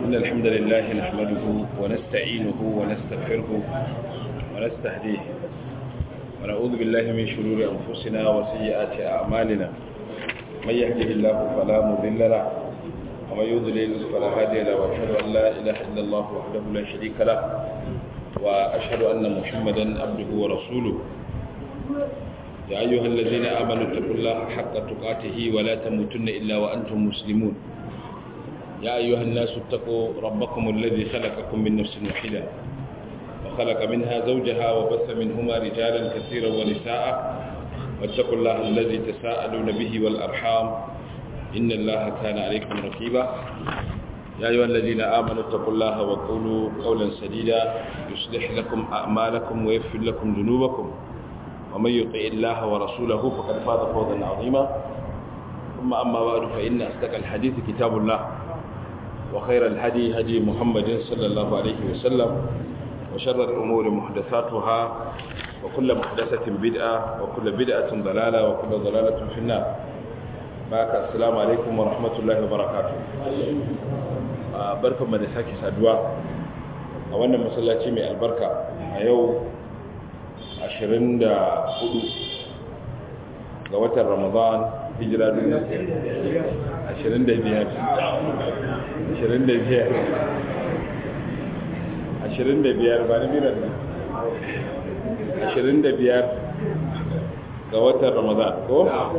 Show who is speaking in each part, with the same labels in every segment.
Speaker 1: إن الحمد لله نحمده ونستعينه ونستغفره ونستهديه ونعوذ بالله من شرور أنفسنا وسيئات أعمالنا من يهده الله فلا مضل له ومن يضلل فلا هادي له وأشهد أن لا إله إلا الله وحده لا شريك له وأشهد أن محمدا عبده ورسوله يا أيها الذين آمنوا اتقوا الله حق تقاته ولا تموتن إلا وأنتم مسلمون يا أيها الناس اتقوا ربكم الذي خلقكم من نفس واحدة وخلق منها زوجها وبث منهما رجالا كثيرا ونساء واتقوا الله الذي تساءلون به والأرحام إن الله كان عليكم رقيبا يا أيها الذين آمنوا اتقوا الله وقولوا قولا سديدا يصلح لكم أعمالكم ويغفر لكم ذنوبكم ومن يطع الله ورسوله فقد فاز فوزا عظيما ثم أما بعد فإن أصدق الحديث كتاب الله وخير الهدي هدي محمد صلى الله عليه وسلم وشر الأمور محدثاتها وكل محدثة بدعة وكل بدعة ضلالة وكل ضلالة في النار باك السلام عليكم ورحمة الله وبركاته barkan mu da sake saduwa a wannan masallaci mai albarka a yau 24 ga watan ramadan hijira 25 25 ba na miran nan 25 ga watan ramadan ko?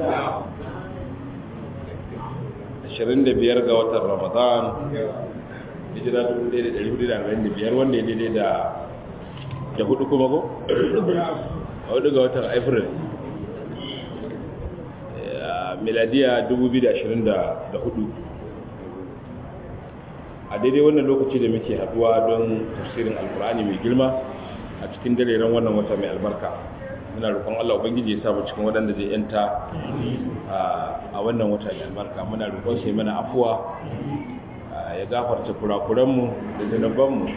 Speaker 1: 25 ga watan ramadan hijira 1445 wanda ya daidai da da hudu kuma ko? a hudu ga watan april miladiya 2024 a daidai wannan lokaci da muke haduwa don tafsirin alkur'ani mai girma a cikin dareren wannan wata mai albarka muna roƙon Allah ubangiji ya samu cikin waɗanda zai yanta a wannan wata mai albarka muna roƙon sai mana afuwa ya gafarta kurakuranmu da zanabanmu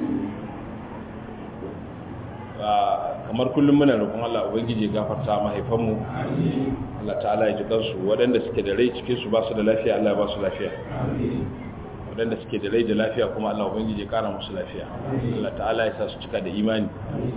Speaker 1: kamar kullum muna roƙon Allah ubangiji ya gafarta mahaifanmu Allah ta'ala ya ji kansu waɗanda suke da rai cikin su ba su da lafiya Allah ya ba su lafiya waɗanda suke da rai da lafiya kuma Allah ubangiji ya kara musu lafiya Allah ta'ala ya sa su cika da imani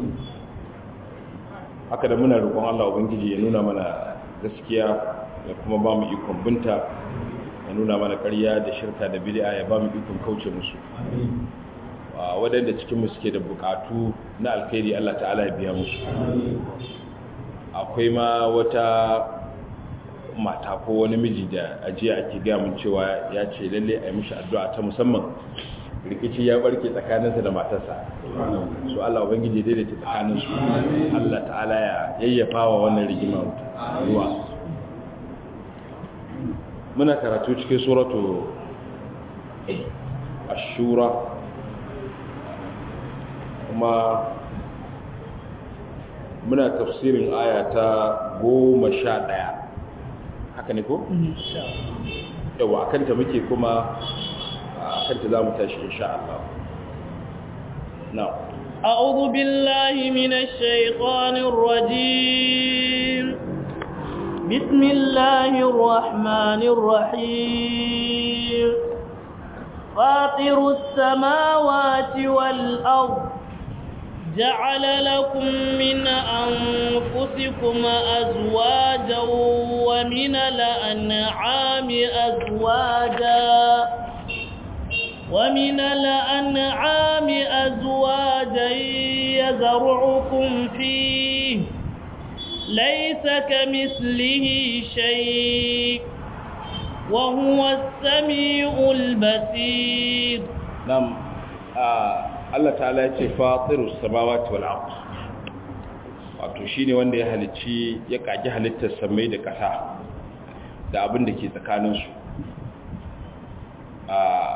Speaker 1: haka da muna roƙon Allah ubangiji ya nuna mana gaskiya ya kuma ba mu ikon binta ya nuna mana ƙarya da shirka da bid'a ya ba mu ikon kauce musu waɗanda cikinmu suke da buƙatu na alkhairi Allah ta'ala ya biya musu akwai ma wata mata ko wani miji da ajiya ake gaya mun cewa ya ce lalle a yi mishi addu'a ta musamman rikici ya barke tsakaninsa da matarsa su Allah ubangiji daidaita tsakaninsu Allah ta'ala ya yayyafa wa wannan rigima ruwa muna karatu cikin suratu ashura kuma muna tafsirin aya ta goma sha ɗaya haka ne ko? yawa a kanta muke kuma a kanta za mu tashi insha Allah na
Speaker 2: أعوذ بالله من الشيطان الرجيم بسم الله الرحمن الرحيم فاطر السماوات والأرض جعل لكم من أنفسكم أزواجا ومن الأنعام أزواجا ومن الأنعام أزواجا يزرعكم فيه ليس كمثله شيء وهو السميع البصير
Speaker 1: نعم آه. Allah ta'ala ya ce fatirus samawati wal ard wato shine wanda ya halicci ya kaji halittar samai da ƙasa da abin da ke tsakanin su a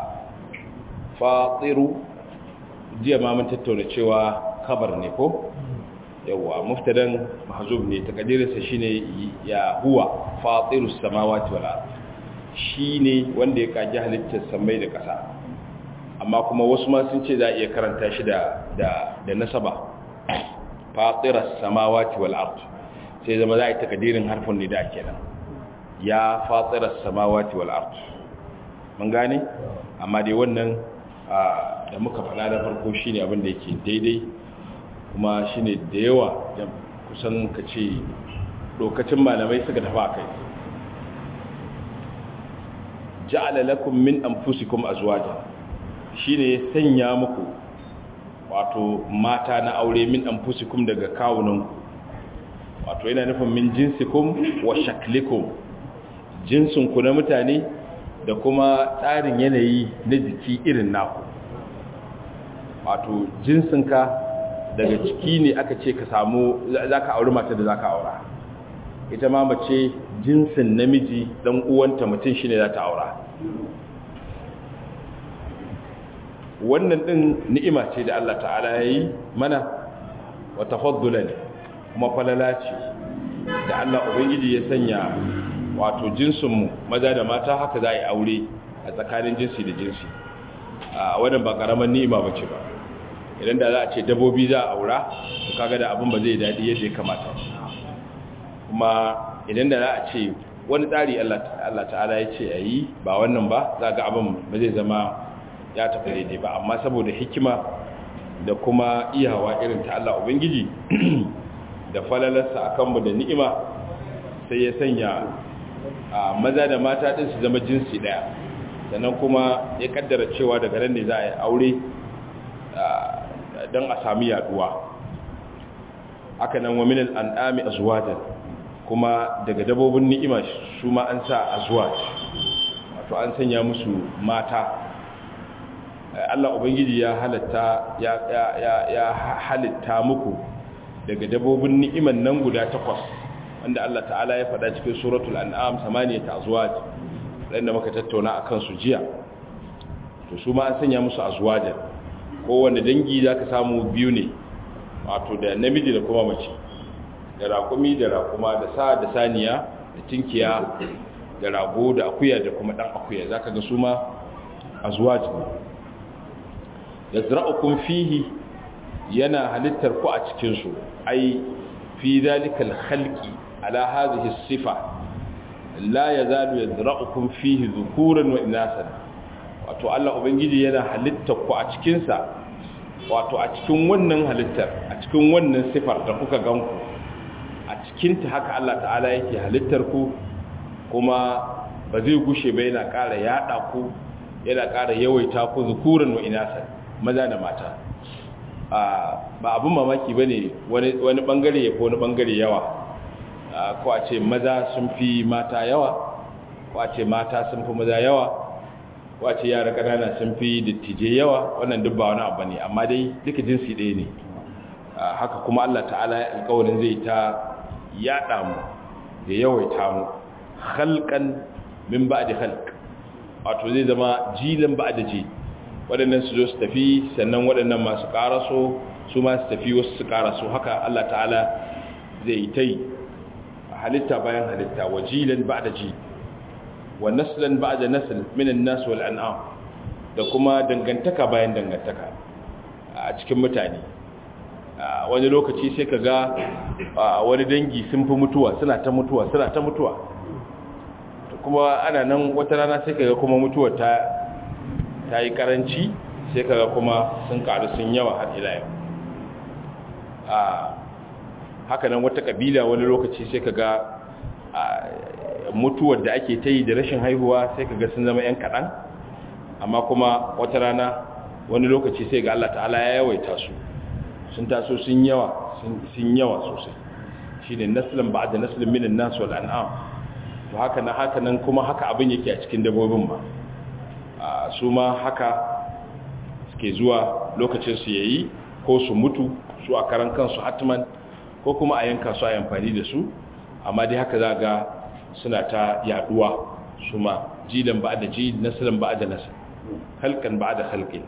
Speaker 1: fatiru jiya ma mun tattauna cewa kabar ne ko yawa muftadan mahzub ne takadirinsa shine ya huwa fatirus samawati wal ard shine wanda ya kaji halittar samai da ƙasa amma kuma wasu ma sun ce za a iya karanta shi da da da nasaba fatiras samawati wal ard sai zama za a yi takadirin harfin nida kenan ya fatiras samawati wal ard mun gane amma dai wannan da muka faɗa da farko shine abin da yake daidai kuma shine da yawa da kusan ka ce lokacin malamai suka tafi a kai ja'ala lakum min anfusikum azwaja shine sanya muku wato mata na aure min anfusikum daga kawunanku wato yana nufin min jinsikum wa shaklikum jinsinku na mutane da kuma tsarin yanayi na jiki irin naku wato jinsinka daga ciki ne aka ce ka samu za ka auri mata da za ka aura ita ma mace jinsin namiji dan uwanta mutum shi ne za ta aura wannan ɗin ni'ima ce da Allah ta'ala ya yi mana wata faddula ne kuma falala ce da Allah Ubangiji ya sanya wato jinsinmu maza da mata haka za a yi aure a tsakanin jinsi da jinsi a wannan ba ƙaramin ni'ima ba ce ba idan da za a ce dabobi za a aura to kaga da abin ba zai daɗi yadda ya kamata kuma idan da za a ce wani tsari Allah ta'ala ya ce a yi ba wannan ba za ga abin ba zai zama ya tafi daidai ba amma saboda hikima da kuma iyawa irin ta Allah Ubangiji da falalarsa a kanmu da ni'ima sai ya sanya a maza da mata ɗin su zama jinsi ɗaya sannan kuma ya kaddara cewa daga nan ne za a yi aure don a sami yaduwa aka nan wa minal an'ami azwajan kuma daga dabobin ni'ima su ma an sa azwaj wato an sanya musu mata Allah ubangiji ya halatta ya ya ya halitta muku daga dabobin ni'iman nan guda takwas wanda Allah ta'ala ya faɗa cikin suratul an'am samaniyat azwaj wanda muka tattauna akan su jiya to su ma an sanya musu azwajan kowanne dangi zaka samu biyu ne wato da namiji da kuma mace da raƙumi da raƙuma da sa da saniya da tinkiya da rago da akuya da kuma ɗan akuya za ka ga su ma a zuwa jini da zira'ukun fihi yana halittar ku a cikinsu ai fi zalikal halki ala hazihi sifa la ya zalu ya zira'ukun fihi zukuran wa inasan wato Allah Ubangiji yana halittar ku a cikinsa wato a cikin wannan halittar a cikin wannan sifar da kuka ganku a cikinta haka Allah ta'ala yake halittar ku kuma ba zai gushe ba yana ƙara yaɗa ku yana ƙara yawaita ku zukuran wa inasa maza da mata ba abin mamaki ba ne wani ɓangare ya fi wani ɓangare yawa ko a ce maza sun fi mata yawa ko a ce mata sun fi maza yawa ko a ce yara ƙanana sun fi dattijai yawa wannan duk ba wani abu ne amma dai duka jinsi ɗaya ne haka kuma Allah ta'ala ya alƙawarin zai ta yaɗa mu da yawaita mu halkan min ba da halk wato zai zama jilan ba da ji waɗannan su zo su tafi sannan waɗannan masu ƙaraso su ma su tafi wasu su ƙaraso haka Allah ta'ala zai ta yi halitta bayan halitta wa jilan ba da ji wa naslan ba da nasl minan nasu wal an'am da kuma dangantaka bayan dangantaka a cikin mutane wani lokaci sai ka ga wani dangi sun fi mutuwa suna ta mutuwa suna ta mutuwa kuma ana nan wata rana sai ka ga kuma mutuwa ta ta yi karanci sai ka ga kuma sun karu sun yawa har ila yau haka nan wata kabila wani lokaci sai ka ga mutuwar da ake ta yi da rashin haihuwa sai ka ga sun zama 'yan kaɗan amma kuma wata rana wani lokaci sai ga Allah ta'ala ya yawaita su sun taso sun yawa sun yawa sosai shi ne nasilin ba da nasilin minin nasu al'an'am to haka na haka nan kuma haka abin yake a cikin dabobin ba su ma haka suke zuwa lokacin su yayi ko su mutu su a karan kansu hatman ko kuma a yanka su a amfani da su amma dai haka za ga suna ta yaduwa su ma jilan ba da ji nasilin ba da nasil halkan ba da halkin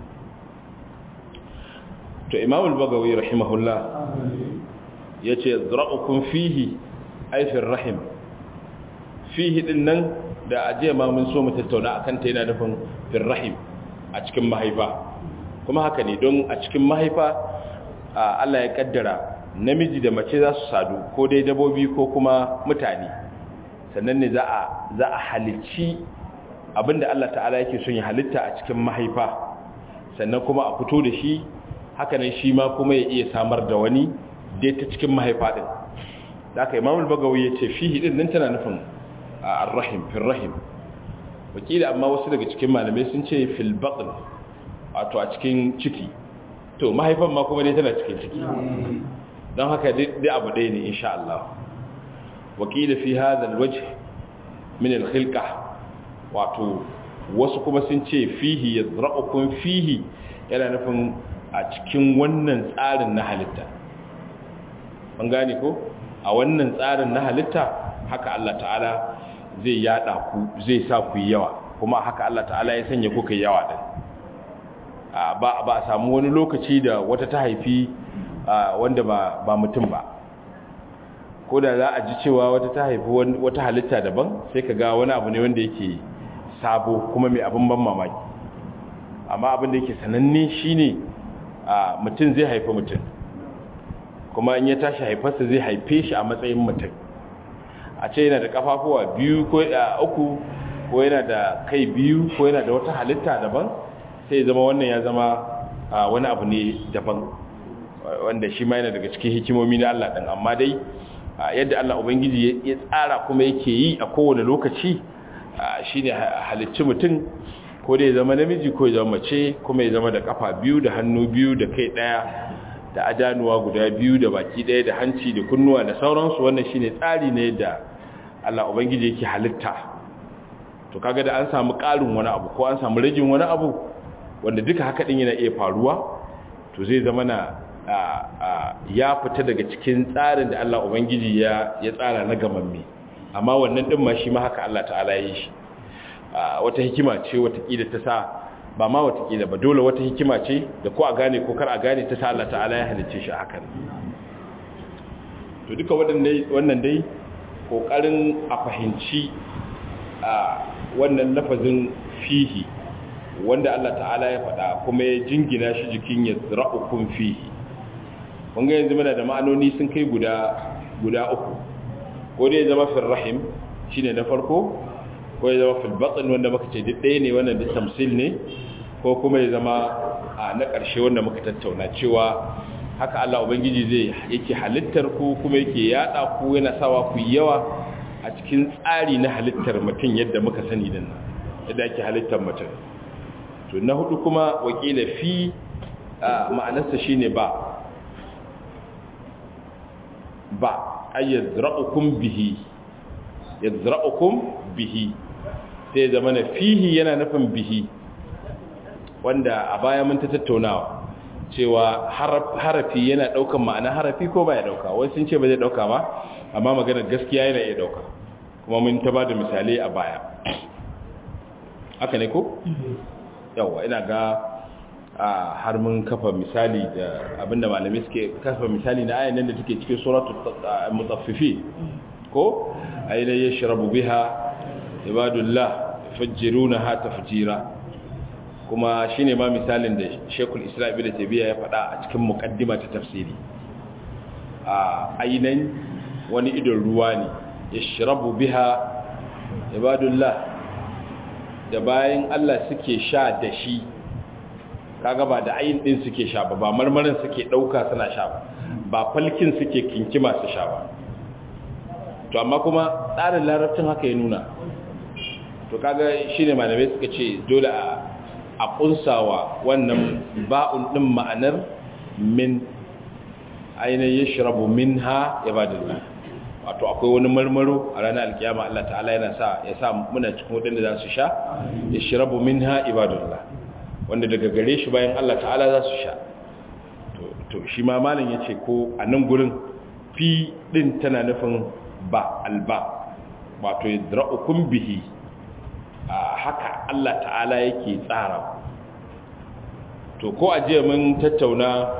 Speaker 1: to imam al-bagawi rahimahullah yace zra'ukum fihi ay fi rahim fihi din nan da ajiya ma mun so mu tattauna akan ta yana nufin fi rahim a cikin mahaifa kuma haka ne don a cikin mahaifa Allah ya kaddara namiji da mace za su sadu ko dai dabobi ko kuma mutane sannan ne za a za a halicci abinda Allah ta'ala yake son ya halitta a cikin mahaifa sannan kuma a fito da shi hakanan shi ma kuma ya iya samar da wani dai ta cikin mahaifa din da aka imamul bagawi ya ce fihi din nan tana nufin ar-rahim fil rahim wakila amma wasu daga cikin malamai sun ce fil batn wato a cikin ciki to mahaifan ma kuma dai tana cikin ciki don haka dai abu ɗaya ne insha Allah wakila fi hadha al-wajh min al-khilqa wato wasu kuma sun ce fihi yazra'ukum fihi yana nufin a cikin wannan tsarin na halitta an gane ko a wannan tsarin na halitta haka Allah ta'ala zai yada ku zai sa ku yawa kuma haka Allah ta'ala ya sanya ku kai yawa din ba ba a samu wani lokaci da wata ta haifi wanda ba ba mutum ba ko da za a ji cewa wata ta haifi wata halitta daban sai ka ga wani abu ne wanda yake sabo kuma mai abin ban mamaki amma abin da yake sananne shine mutum zai haifi mutum kuma in ya tashi haifarsa zai haife shi a matsayin mutum a ce yana da kafafuwa biyu ko uku ko yana da kai biyu ko yana da wata halitta daban sai zama wannan ya zama wani abu ne daban wanda shi ma yana daga cikin hikimomi na Allah ɗin amma dai yadda Allah Ubangiji ya tsara kuma yake yi a kowane lokaci shi ne halicci mutum ko da ya zama namiji ko ya zama mace kuma ya zama da kafa biyu da hannu biyu da kai ɗaya da adanuwa guda biyu da baki ɗaya da hanci da kunnuwa da sauransu wannan shi ne tsari ne da Allah Ubangiji yake halitta to kaga da an samu ƙarin wani abu ko an samu ragin wani abu wanda duka haka ɗin yana iya faruwa to zai zama na ya fita daga cikin tsarin da Allah Ubangiji ya tsara na gamamme amma wannan ɗin ma shi ma haka Allah ta'ala ya yi shi wata hikima ce watakila ta sa ba ma watakila ba dole wata hikima ce da ko a gane ko kar a gane ta sa Allah ta'ala ya halicce shi hakan to duka wannan dai kokarin a fahimci wannan lafazin fihi wanda Allah ta'ala ya faɗa kuma ya jingina shi jikin ya zira'ukun fihi wanga yanzu mana da ma'anoni sun kai guda guda uku ko dai zama fil rahim shine na farko ko ya zama fil batn wanda muka ce duk ɗaya ne wannan da tamsil ne ko kuma ya zama a na ƙarshe wanda muka tattauna cewa haka Allah ubangiji zai yake halittar ku kuma yake yada ku yana sawa ku yawa a cikin tsari na halittar mutum yadda muka sani din yadda ake halittar mutum to na hudu kuma wakila fi ma'anarsa shine ba ba ay yazra'ukum bihi yazra'ukum bihi sai zama na fihi yana nufin bihi wanda a baya mun ta tattaunawa cewa harafi yana daukan ma'ana harafi ko baya dauka wai sun ce ba zai dauka ba amma maganar gaskiya yana iya dauka kuma mun ta bada misalai a baya haka ne ko yawa ina ga har mun kafa misali da abinda malamai suke kafa misali na ayan nan da take cikin suratul mutaffifin ko ayna yashrabu biha ibadullah yafjirunaha tafjira kuma shine ma misalin da Sheikhul Islam Ibn Taymiyyah ya faɗa a cikin muqaddima ta tafsiri a aynan wani idon ruwa ne yashrabu biha ibadullah da bayan Allah suke sha da shi kaga ba da ayin din suke sha ba ba marmarin suke dauka suna sha ba ba falkin suke kinkima su sha ba to amma kuma tsarin larabcin haka ya nuna to kaga shine malamai suka ce dole a a kunsawa wannan ba'un din ma'anar min ainihin yashrabu minha ibadullah wato akwai wani marmaro a ranar alkiyama Allah ta'ala yana sa ya sa muna cikin wadanda za su sha yashrabu minha ibadullah wanda daga gare shi bayan Allah ta'ala za su sha to shi ma malam ya ce ko a nan gurin fi ɗin tana nufin ba alba wato yadra'ukum bihi haka Allah ta'ala yake tsara to ko a jiya mun tattauna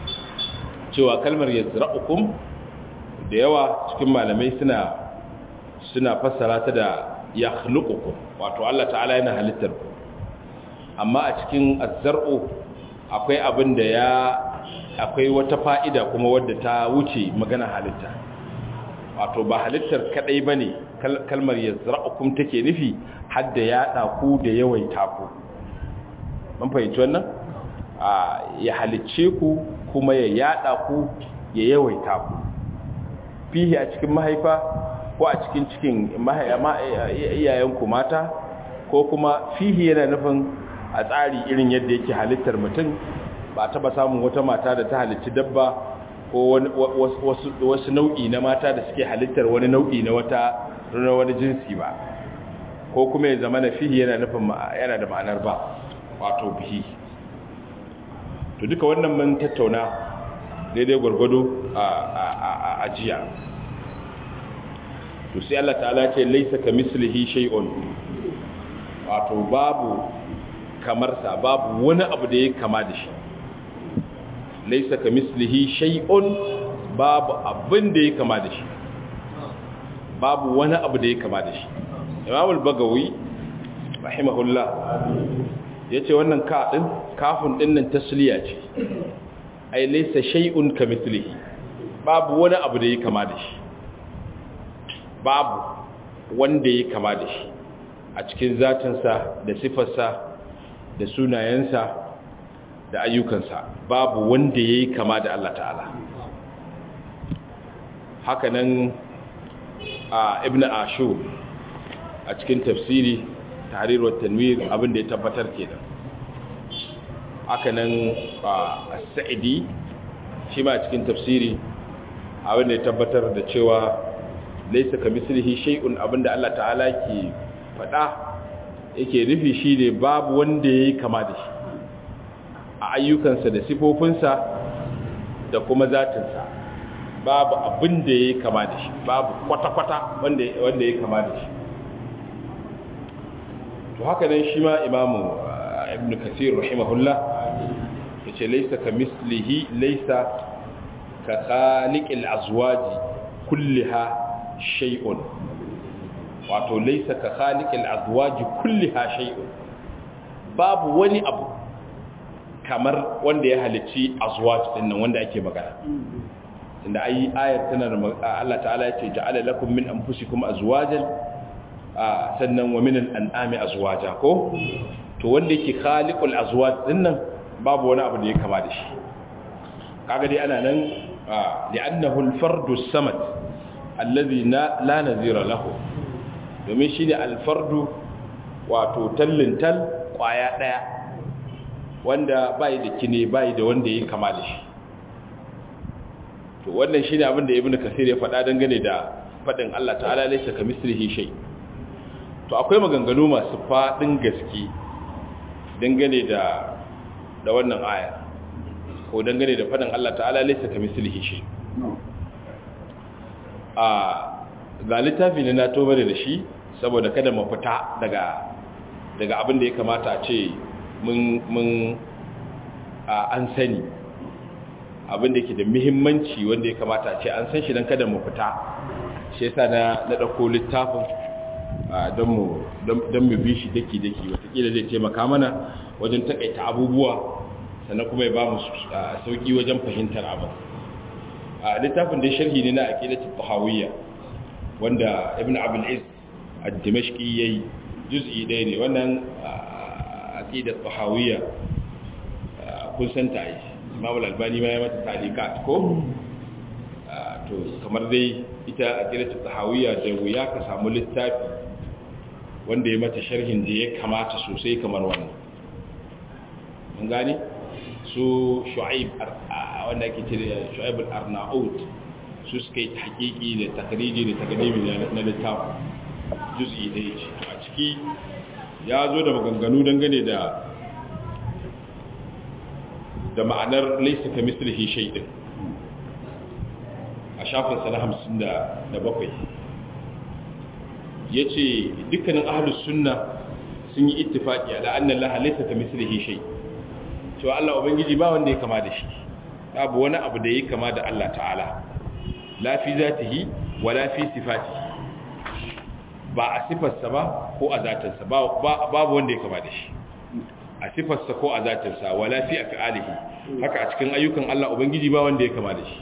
Speaker 1: cewa kalmar yadra'ukum da yawa cikin malamai suna suna fassara ta da yakhluqukum wato Allah ta'ala yana halittar ku amma a cikin azzar'u akwai abin da ya akwai wata fa'ida kuma wadda ta wuce magana halitta wato ba halittar kadai bane kalmar yazra'ukum take nufi hadda ya ku da yawaita ku mun fahimci wannan ya halicce ku kuma ya yada ku ya yawaita ku fihi a cikin mahaifa ko a cikin cikin iyayenku mata ko kuma fihi yana nufin a tsari irin yadda yake halittar mutum ba taba samun wata mata da ta halicci dabba ko wasu nau'i na mata da suke halittar wani nau'i na wata na wani jinsi ba ko kuma ya zama na fihi yana nufin yana da ma'anar ba wato bihi to duka wannan mun tattauna daidai gwargwado a ajiya to sai Allah ta'ala ce laisa ka mislihi shay'un wato babu kamar sa babu wani abu da yake kama da shi laisa ka mislihi shay'un babu abin da yake kama da shi babu wani abu da yake kama da shi Imam al-Bagawi rahimahullah yace wannan ka din kafin din nan tasliya ce ai laisa shay'un ka mislihi babu wani abu da yake kama da shi babu wanda ya kama da shi a cikin zatinsa da sifarsa da sunayensa da ayyukansa babu wanda ya yi kama da Allah ta'ala hakanan a ibn ashur a cikin tafsiri tahrir wa tanwir abinda ya tabbatar kenan hakanan a sa'idi shi ma cikin tafsiri abinda ya tabbatar da cewa laisa ka mislihi shay'un abinda Allah ta'ala ke faɗa yake nufi shine babu wanda yayi kama da shi a ayyukansa da sifofinsa da kuma zatinsa babu abin da yayi kama da shi babu kwata-kwata wanda wanda yayi kama da shi to haka nan shi ma imamu ibn kathir rahimahullah yace laisa ka mislihi laisa ka khaliqil azwaji kulliha shay'un wato laysa ka khaliqil azwaji kulliha shay'un babu wani abu kamar wanda ya halicci azwaj din nan wanda ake magana tunda ai ayar tana da Allah ta'ala ya ce ja'ala lakum min anfusikum azwajan sannan wa min al-an'ami azwaja ko to wanda yake khaliqul azwaj din nan babu wani abu da ya kama da shi kaga dai ana nan li'annahu al-fardu as-samad allazi la nazira lahu domin shine alfardu wato tallintal kwaya daya wanda bai da kine bai da wanda yake kama da shi to wannan shine abin da ibnu kasir ya faɗa dangane da fadin Allah ta'ala laysa kamislihi shay to akwai maganganu masu fadin gaske dangane da da wannan aya ko dangane da fadin Allah ta'ala laysa kamislihi shay a ga littafi ne na tobare da shi saboda kada mu fita daga daga abin da ya kamata a ce mun mun an sani abin da yake da muhimmanci wanda ya kamata a ce an san shi don kada mu fita shi yasa na na dauko littafin don mu don mu bi shi daki daki watakila zai taimaka mana wajen takaita abubuwa sannan kuma ya ba mu sauki wajen fahimtar abin a littafin da sharhi ne na aqidatul tahawiyya wanda ibn abul iz ad-dimashqi yayi juz'i ɗaya ne wannan aqidatul tahawiyya kun san ta yi imam al-albani ma ya mata talikat ko to kamar dai ita aqidatul tahawiyya da wuya ka samu littafi wanda ya mata sharhin da ya kamata sosai kamar wannan mun gane su shu'aib wanda ake cire shu'aib al-arnaut su suka yi hakiki da takriji da takadimi na littafin juz'i da yake a ciki ya zo da maganganu dangane da da ma'anar laysa ka mislihi shay'in a shafin sana 57 yace dukkanin ahlus sunna sun yi ittifaqi ala anna allaha laysa ka mislihi shay' cewa Allah Ubangiji ba wanda ya kama da shi babu wani abu da ya kama da Allah ta'ala la fi zatihi wa la fi sifatihi ba a sifarsa ba ko a zatarsa babu wanda ya kama da shi a sifarsa ko a zatarsa wa la fi af'alihi haka a cikin ayyukan Allah Ubangiji ba wanda ya kama da shi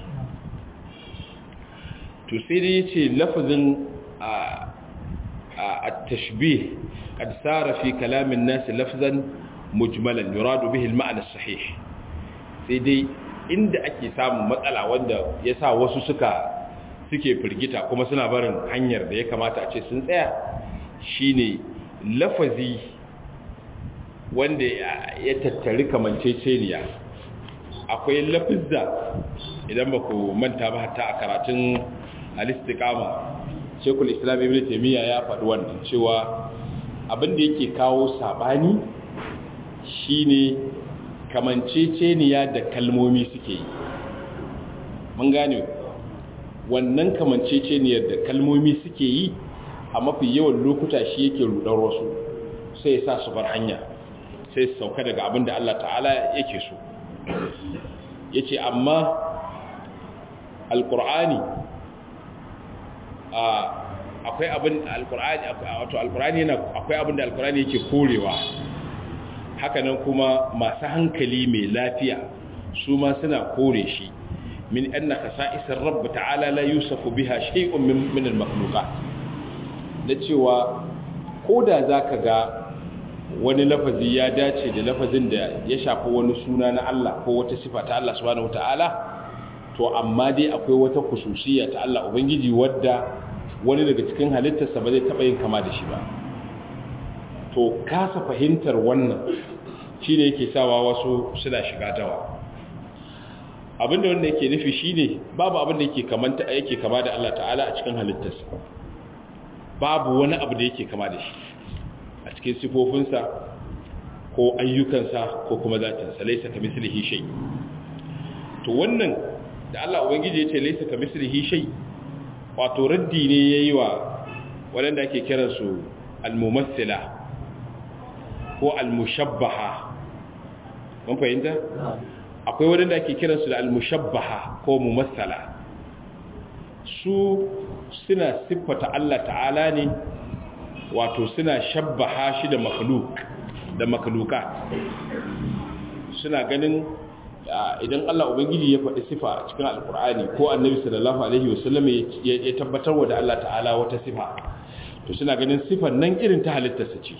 Speaker 1: to sai dai yace lafazin a at-tashbih qad sara fi kalamin nas lafzan mujmalan yuradu bihi al-ma'na sahih sai dai inda ake samun matsala wanda yasa wasu suka suke firgita kuma suna barin hanyar da ya kamata a ce sun tsaya shine lafazi wanda ya tattari kamanceceniya akwai lafizza idan ba ku manta ba hatta a karatun alistikama shekul islam ibn taimiyya ya faɗi wannan cewa abinda yake kawo saɓani shine kamanceceniya da kalmomi suke yi mun gane wannan kamanceceniyar da kalmomi suke yi a mafi yawan lokuta shi yake rudar wasu sai ya sa su bar hanya sai su sauka daga abin da Allah ta'ala yake so ya ce amma alkur'ani akwai abin alkur'ani wato alkur'ani yana akwai abin da alkur'ani yake korewa hakanan kuma masu hankali mai lafiya su ma suna kore shi min anna khasa'isar rabb ta'ala la yusafu biha shay'un min min al-makhluqat da cewa koda zaka ga wani lafazi ya dace da lafazin da ya shafi wani suna na Allah ko wata sifa ta Allah subhanahu wata'ala to amma dai akwai wata khususiyya ta Allah ubangiji wadda wani daga cikin halittarsa ba zai taba yin kama da shi ba to kasa fahimtar wannan shine yake sawa wasu suna shiga dawa abinda wanda yake nufi shine babu abinda yake kamanta yake kama da Allah ta'ala a cikin halittarsa babu wani abu da yake kama da shi a cikin sifofinsa ko ayyukansa ko kuma zatinsa laisa ka mislihi shay to wannan da Allah ubangiji yace laisa ka mislihi shay wato raddi ne yayi wa wanda ake kiransu al-mumassila ko al-mushabbaha mun fahimta akwai wadanda ake kiransu da al-mushabbaha ko mumassala su suna siffata Allah ta'ala ne wato suna shabbaha shi da makhluk da makhluka suna ganin idan Allah ubangiji ya faɗi sifa cikin alkur'ani ko annabi sallallahu alaihi wasallam ya tabbatar wa da Allah ta'ala wata sifa to suna ganin sifar nan irin ta halittarsa ce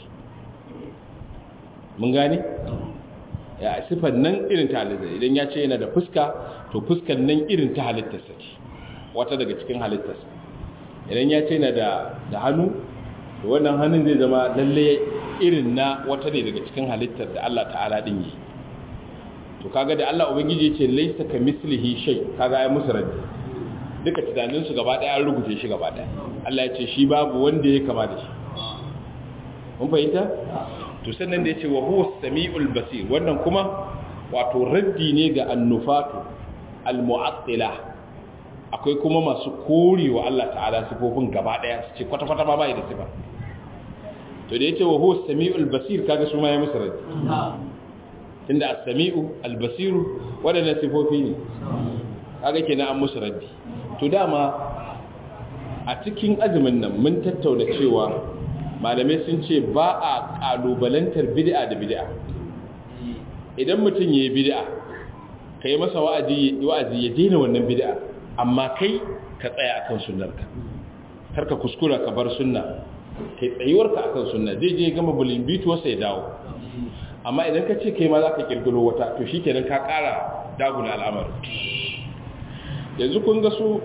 Speaker 1: mun gane ya sifar nan irin ta halittarsa idan ya ce yana da fuska to fuskar nan irin ta halittarsa ce wata daga cikin halittarsa idan ya ce yana da da hannu to wannan hannun zai zama lalle irin na wata ne daga cikin halittar da Allah ta'ala din yi to kaga da Allah ubangiji ya ce laysa ka mislihi shay kaga ai musu raddi duka tunanin su gaba daya an rubuce shi gaba daya Allah ya ce shi babu wanda ya kama da shi mun fahimta to sannan da yace wa huwa samiul basir wannan kuma wato raddi ne ga annufatu almu'attila akwai kuma masu korewa Allah ta'ala sifofin gaba daya su ce kwata kwata ba bai da sifa to da yace wa huwa samiul basir kaga su ma ya musu raddi tunda as-sami'u al-basiru wadannan sifofi ne kaga kenan an musu raddi to dama a cikin azumin nan mun tattauna cewa malamai sun ce ba a kalubalantar bid'a da bid'a idan mutum yayi bid'a kai masa wa'azi wa'azi ya daina wannan bid'a amma kai ka tsaya akan sunnarka karka kuskura ka bar sunna kai tsayuwarka akan sunna zai je gama bulin bituwarsa ya dawo amma idan ka ce kai ma za ka kirkiro wata to shi kenan ka kara daguna al'amari yanzu kun ga su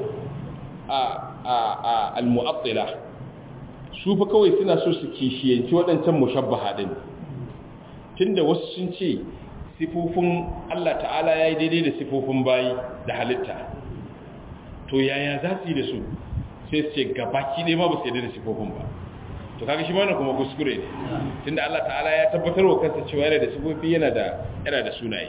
Speaker 1: a al-mu'attila su fa kawai suna so su kishiyanci waɗancan mushabbaha din tunda wasu sun ce sifofin Allah ta'ala yayi daidai da sifofin bayi da halitta to yaya za su yi da su sai su ce gabaki ne ma ba su yi da sifofin ba to kaga shi mana kuma kuskure ne tunda Allah ta'ala ya tabbatar wa kansa cewa yana da sifofi yana da yana da sunaye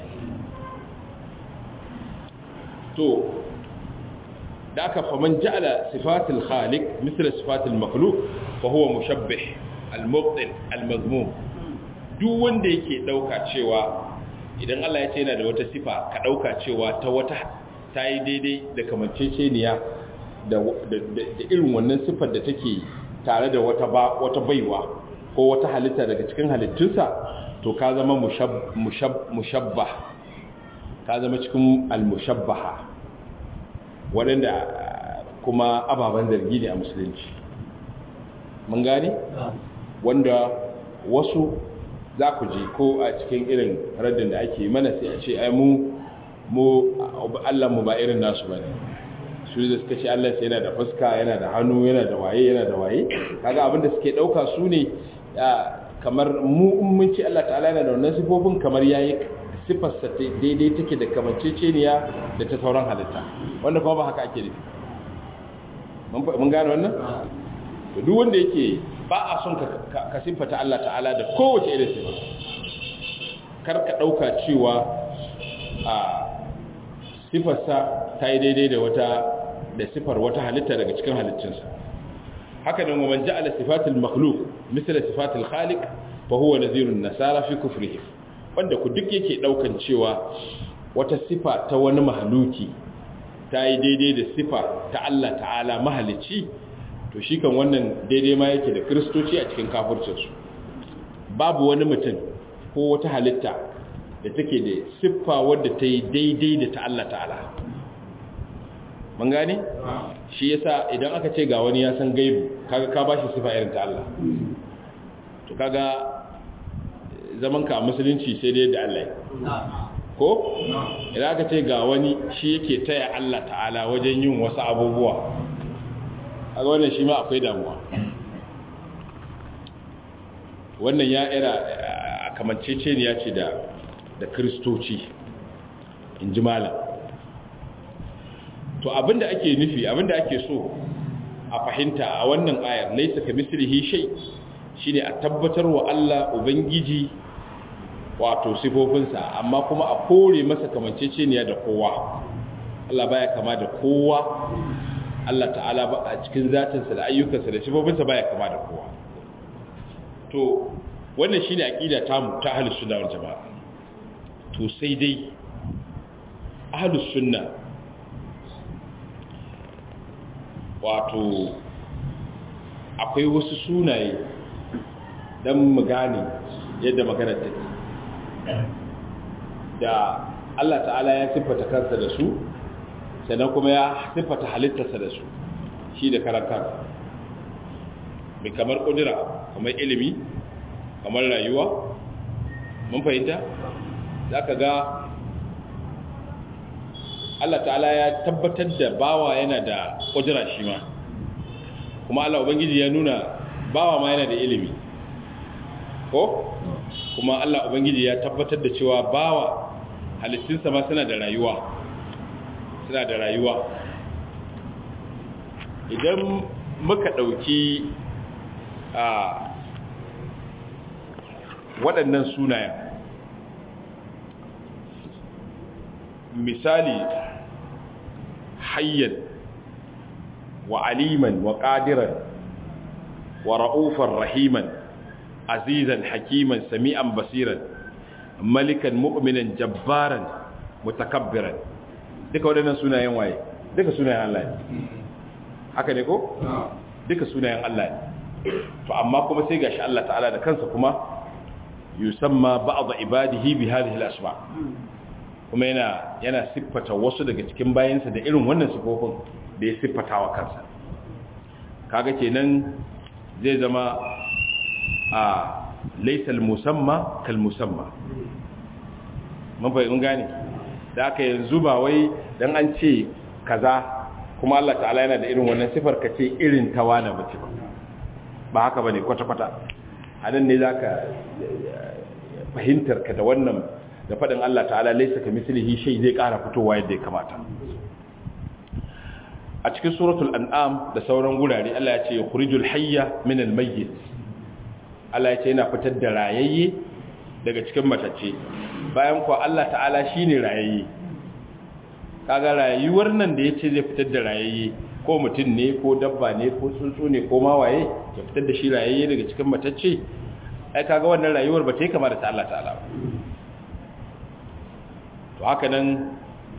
Speaker 1: to da aka faman ja'ala sifatul khaliq mithla sifatul makhluq fa huwa mushabbih al-mubtil al-mazmum duk wanda yake dauka cewa idan Allah ya ce yana da wata sifa ka dauka cewa ta wata ta yi daidai da kamanceceniya da irin wannan sifar da take tare da wata ba wata baiwa ko wata halitta daga cikin halittunsa to ka zama mushabbah ka zama cikin al-mushabbaha waɗanda kuma ababen zargi ne a musulunci mun gane wanda wasu za ku ji ko a cikin irin raddin da ake mana sai a ce ai mu mu Allah mu ba irin nasu bane su da suka ce Allah sai yana da fuska yana da hannu yana da waye yana da waye kaga abinda suke dauka su ne kamar mu in mun ce Allah ta'ala yana da wannan sifofin kamar yayi sifar sa daidai take da kamanceceniya da ta sauran halitta wanda kuma ba haka ake nufi mun gane wannan to duk wanda yake ba a son ka ka sifata Allah ta'ala da kowace irin sifa kar ka dauka cewa a sifarsa ta yi daidai da wata da sifar wata halitta daga cikin halittunsa haka nan waman ja'ala sifatul makhluq misal sifatul khaliq fa huwa nadhirun nasara fi kufrihi wanda ku duk yake daukan cewa wata sifa ta wani mahaluki ta yi daidai da sifa ta Allah ta'ala mahalicci to shi kan wannan daidai ma yake da kristoci a cikin kafircinsu babu wani mutum ko wata halitta da take da siffa wadda ta yi daidai da ta Allah ta'ala mun gane shi yasa idan aka ce ga wani ya san gaibu kaga ka bashi siffa irin ta Allah to kaga zaman ka musulunci sai dai da Allah ko idan aka ce ga wani shi yake taya Allah ta'ala wajen yin wasu abubuwa kaga wannan shi ma akwai damuwa wannan ya ira kamanceceniya ce da da kristoci in ji malam to abinda ake nufi abinda ake so a fahimta a wannan ayar laisa ka mislihi shay shine a tabbatar wa Allah ubangiji wato sifofinsa amma kuma a kore masa kamanceceniya da kowa Allah baya kama da kowa Allah ta'ala ba a cikin zatinsa da ayyukansa da sifofinsa baya kama da kowa to wannan shine aqida tamu ta ahlus sunna wal jamaa to sai dai ahlus sunna wato akwai wasu sunaye don mu gane yadda magana take da Allah ta'ala ya siffata kansa da su sannan kuma ya siffata halittarsa da su shi da karantar mai kamar kudura kamar ilimi kamar rayuwa mun fahimta za ka ga Allah ta'ala ya tabbatar da bawa yana da kudura shi ma kuma Allah Ubangiji ya nuna bawa ma yana da ilimi ko kuma Allah Ubangiji ya tabbatar da cewa bawa halittunsa ma suna da rayuwa suna da rayuwa idan muka ɗauki a waɗannan sunayen misali hayyan wa aliman wa ƙadiran wa ra'ufan rahiman azizan hakiman sami'an basiran malikan mu'minan jabbaran mutakabbiran duka waɗannan sunayen waye duka sunayen Allah ne haka ne ko duka sunayen Allah ne to amma kuma sai gashi Allah ta'ala da kansa kuma yusamma ba'd ibadihi bi hadhihi al-asma kuma yana yana siffata wasu daga cikin bayansa da irin wannan sifofin da ya siffata wa kansa kaga kenan zai zama a laysal musamma kal musamma mun bai gane da aka yanzu ba wai dan an ce kaza kuma Allah ta'ala yana da irin wannan sifar ka ce irin tawana bace ba ba haka bane kwata kwata anan ne zaka fahimtar ka da wannan da faɗin Allah ta'ala laisa ka mislihi shay zai ƙara fitowa yadda ya kamata a cikin suratul an'am da sauran gurare Allah ya ce yukhrijul hayya min al-mayyit Allah ya ce yana fitar da rayayye daga cikin matacce bayan ko Allah ta'ala shine rayayye kaga rayuwar nan da yace zai fitar da rayayye ko mutum ne ko dabba ne ko tsuntsu ne ko mawaye ya fitar da shi rayayye daga cikin matacce ai kaga wannan rayuwar ba ta yi kama da ta Allah ta'ala ba to haka nan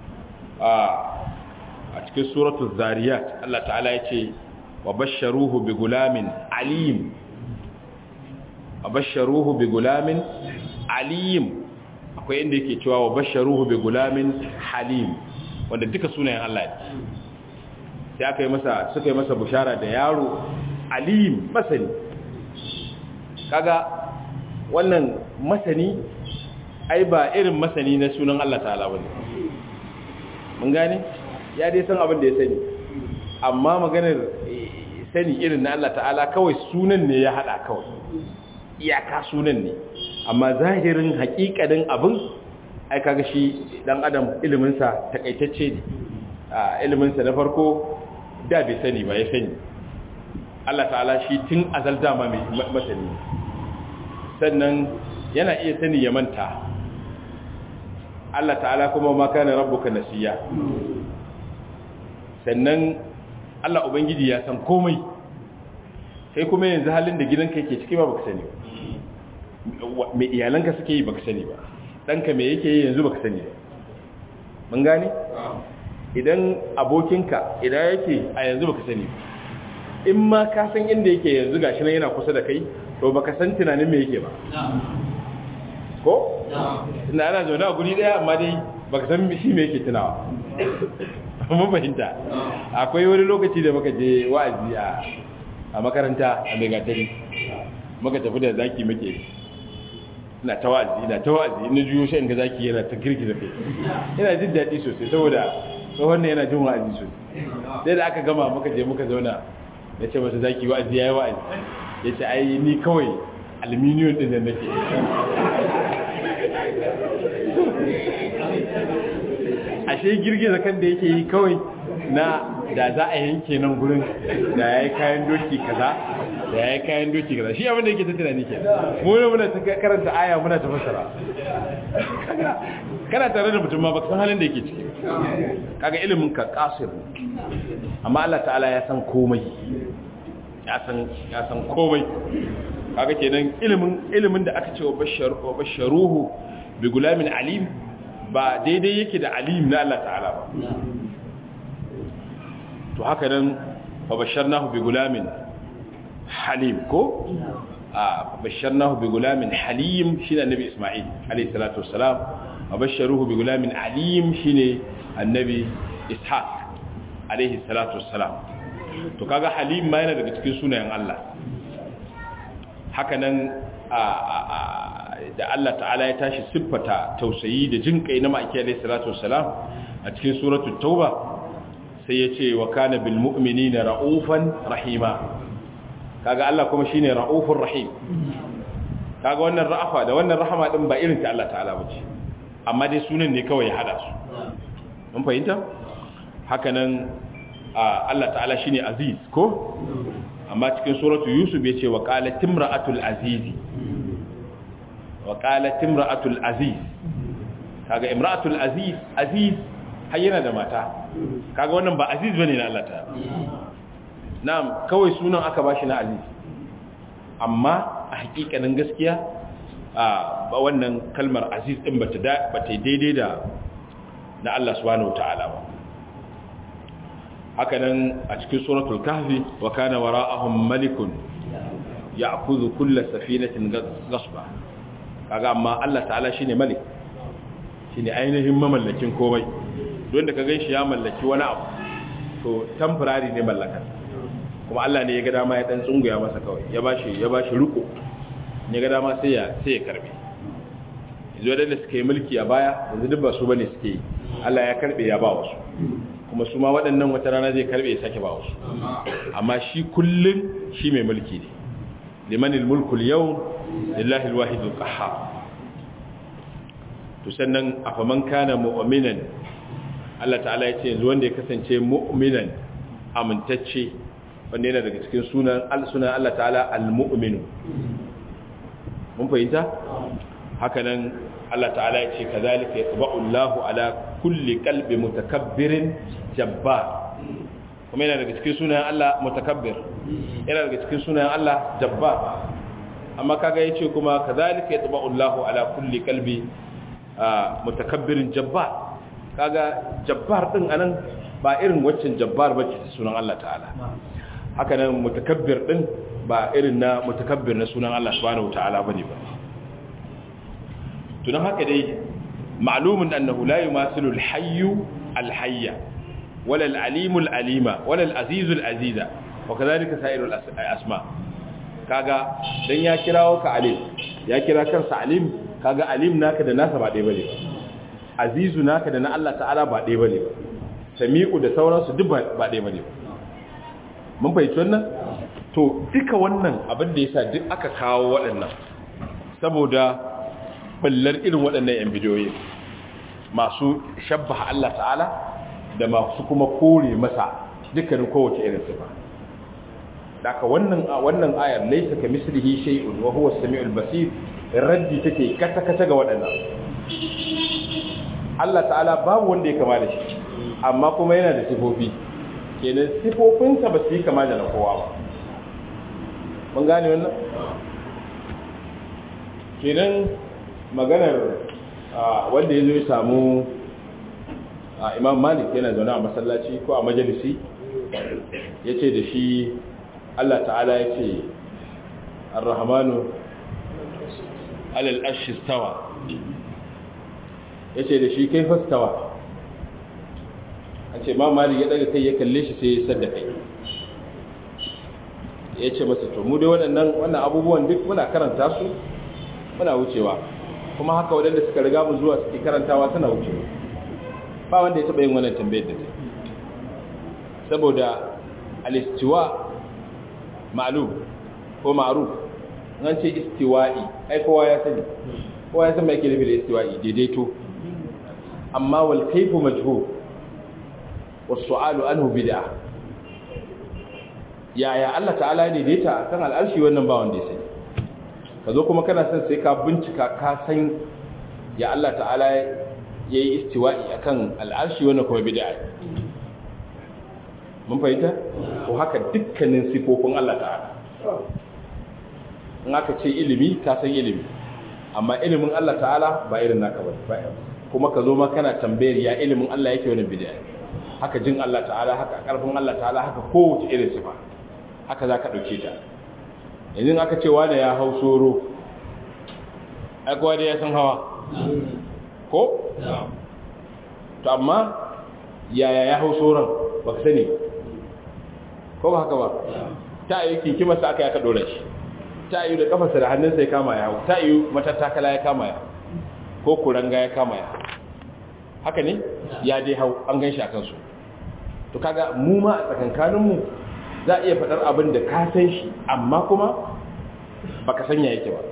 Speaker 1: a cikin suratul zariyat Allah ta'ala ya ce wa basharuhu bi gulamin alim wa basharuhu bi gulamin alim akwai inda yake cewa wa basharuhu bi gulamin halim wanda duka sunayen Allah ne sai aka yi masa suka yi masa bushara da yaro alim masani kaga wannan masani ai ba irin masani na sunan Allah ta'ala bane mun gane ya dai san abin da ya sani amma maganar sani irin na Allah ta'ala kawai sunan ne ya hada kawai iyaka sunan ne amma zahirin hakikanin abin ai kaga shi dan adam iliminsa takaitacce ne iliminsa na farko da bai sani ba ya sani Allah ta'ala shi tun azal dama mai masani sannan yana iya sani ya manta Allah ta'ala kuma ma kana rabbuka nasiya sannan Allah ubangiji ya san komai sai kuma yanzu halin da gidanka yake ciki ba baka sani ba me iyalanka suke yi baka sani ba danka me yake yi yanzu baka sani ba mun gane idan abokinka idan yake a yanzu baka sani ba in ma ka san inda yake yanzu gashi nan yana kusa da kai to baka san tunanin me yake ba ko tunda ana zaune a guri daya amma dai baka san shi me yake tunawa mun fahimta akwai wani lokaci da muka je wa'azi a a makaranta a megatari muka tafi da zaki muke ina ta wa'azi ina ta wa'azi ina juyo shi ga zaki yana ta girgiza kai ina jin daɗi sosai saboda tsohon ne yana jin wa'azi sosai sai da aka gama muka je muka zauna ya ce masa zaki wa'azi ya yi wa'azi ya ce ai ni kawai aluminium ɗin da nake ashe girgiza kan da yake yi kawai na da za a yanke nan gurin da ya yi kayan doki kaza da ya yi kayan doki kaza shi abinda yake ta tunani ke muna muna ta karanta aya muna ta fasara kana tare da mutum ma baka san halin da yake ciki kaga ilimin ka kasir amma Allah ta'ala ya san komai ya san ya san komai kaga kenan ilimin ilimin da aka ce wa basharuhu bi gulamin alim ba daidai yake da alim na Allah ta'ala ba to haka nan fa basharnahu bi gulamin halim ko a basharnahu bi gulamin halim shine annabi isma'il alayhi salatu wassalam wa basharuhu bi gulamin alim shine annabi ishaq alayhi salatu wassalam to kaga halim ma yana daga cikin sunayen Allah haka nan da Allah ta'ala ya tashi siffata tausayi da jinkai na ma'aiki alayhi salatu wassalam a cikin suratul tauba sai ya ce wa kana bil mu'minina ra'ufan rahima kaga Allah kuma shine ra'ufur rahim kaga wannan ra'afa da wannan rahama din ba irin ta Allah ta'ala bace amma dai sunan ne kawai ya hada su mun fahimta haka nan Allah ta'ala shine aziz ko amma cikin suratu yusuf yace wa qalat imra'atul azizi wa qalat imra'atul aziz kaga imra'atul aziz aziz har yana da mata kaga wannan ba aziz bane na Allah ta na'am kawai sunan aka bashi na aziz amma a hakikanin gaskiya a ba wannan kalmar aziz din bata da bata daidai da na Allah subhanahu wataala ba haka nan a cikin suratul kahfi wa kana wara'ahum malikun ya'khudhu kull safinatin ghasba kaga amma Allah ta'ala shine malik shine ainihin mamallakin komai don da ka gan shi ya mallaki wani abu to temporary ne mallakar kuma Allah ne ya ga dama ya dan tsunguya masa kawai ya bashi ya bashi riko ya ga dama sai ya sai ya karbe yanzu da suka yi mulki a baya yanzu duk ba su bane suke yi Allah ya karbe ya ba wasu kuma su ma waɗannan wata rana zai karbe ya sake ba wasu amma shi kullun shi mai mulki ne limanil mulku al-yawm lillahi al-wahid al-qahhar to sannan afaman kana mu'minan Allah ta'ala ya ce yanzu wanda ya kasance mu'minan amintacce wanda yana daga cikin sunan sunan Allah ta'ala al-mu'minu mun fahimta haka nan Allah ta'ala ya ce kazalika yatba'u Allahu ala kulli qalbi mutakabbirin jabbar kuma yana daga cikin sunan Allah mutakabbir yana daga cikin sunan Allah jabbar amma kaga yace kuma kazalika yatba'u Allahu ala kulli qalbi mutakabbirin jabbar kaga jabbar din anan ba irin waccan jabbar bace sunan Allah ta'ala haka nan mutakabbir din ba irin na mutakabbir na sunan Allah subhanahu ta'ala bane ba to dan haka dai ma'lumun annahu la yumathilu al-hayy al-hayya wala al-alim al-alima wala al-aziz al-aziza wa kadhalika sa'iru al-asma kaga dan ya kirawo ka alim ya kira kansa alim kaga alim naka da nasa ba ɗaya bane ba azizu naka da na Allah ta'ala ba ɗaya bane ba sami'u da sauransu duk ba ɗaya bane ba mun fahimci wannan to duka wannan abin da yasa duk aka kawo waɗannan saboda ballar irin waɗannan yan bidiyoyi masu shabbaha Allah ta'ala da masu kuma kore masa dukkanin kowace irin sifa daga wannan wannan ayar laysa kamislihi shay'un wa huwa as-sami'ul basir raddi take kata kata ga waɗannan Allah ta'ala babu wanda ya kama da shi amma kuma yana da sifofi kenan sifofinsa ba su yi kama da na kowa ba mun gane wannan kenan maganar wanda ya zo ya samu imam malik yana zaune a masallaci ko a majalisi ya ce da shi allah ta'ala ya ce arrahamanu alal ashistawa ya ce da shi kai fastawa a ce ma malik ya daga kai ya kalle shi sai ya sadda kai ya ce masa to mu dai waɗannan wannan abubuwan duk muna karanta su muna wucewa kuma haka waɗanda suka riga mu zuwa suke karantawa suna wucewa ba wanda ya taɓa yin wannan tambayar da ta saboda alistiwa ma'lum ko ma'ruf an ce istiwa'i ai kowa ya sani kowa ya san mai ke nufi da istiwa'i daidaito amma wal kaifu majhul was su'alu anhu bid'ah yaya Allah ta'ala ya daidaita kan al'arshi wannan ba wanda ya sani ka zo kuma kana son sai ka bincika ka san ya Allah ta'ala ya yi istiwa'i akan al'arshi wannan kuma bid'a mun fahimta ko haka dukkanin sifofin Allah ta'ala in aka ce ilimi ka san ilimi amma ilimin Allah ta'ala ba irin naka ba kuma ka zo ma kana tambayar ya ilimin Allah yake wannan bid'a haka jin Allah ta'ala haka karfin Allah ta'ala haka kowace irin sifa haka za ka ɗauke ta yanzu aka ce wane ya hau soro aikowa da ya san hawa ko? to amma yaya ya hau soron ba ka sani ko ba haka ba ta yi kinki masa aka yaka ɗora shi ta yi da kafarsa da hannunsa ya kama ya hau ta yi matattakala ya kama ya ko kuranga ya kama ya haka ne ya dai hau an gan shi a kansu to kaga mu ma a tsakankaninmu za a iya faɗar abin da ka san shi amma kuma ba ka sanya yake ba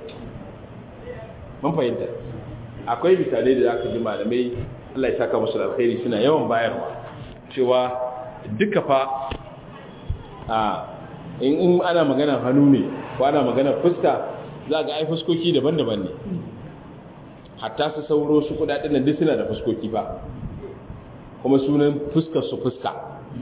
Speaker 1: mun fahimta akwai misalai da aka ji malamai Allah ya saka musu alkhairi suna yawan bayarwa cewa duka fa a in ana maganar hannu ne ko ana maganar fuska za ga ai fuskoki daban-daban ne hatta su sauro su kudaden nan duk suna da fuskoki ba kuma sunan fuskar su fuska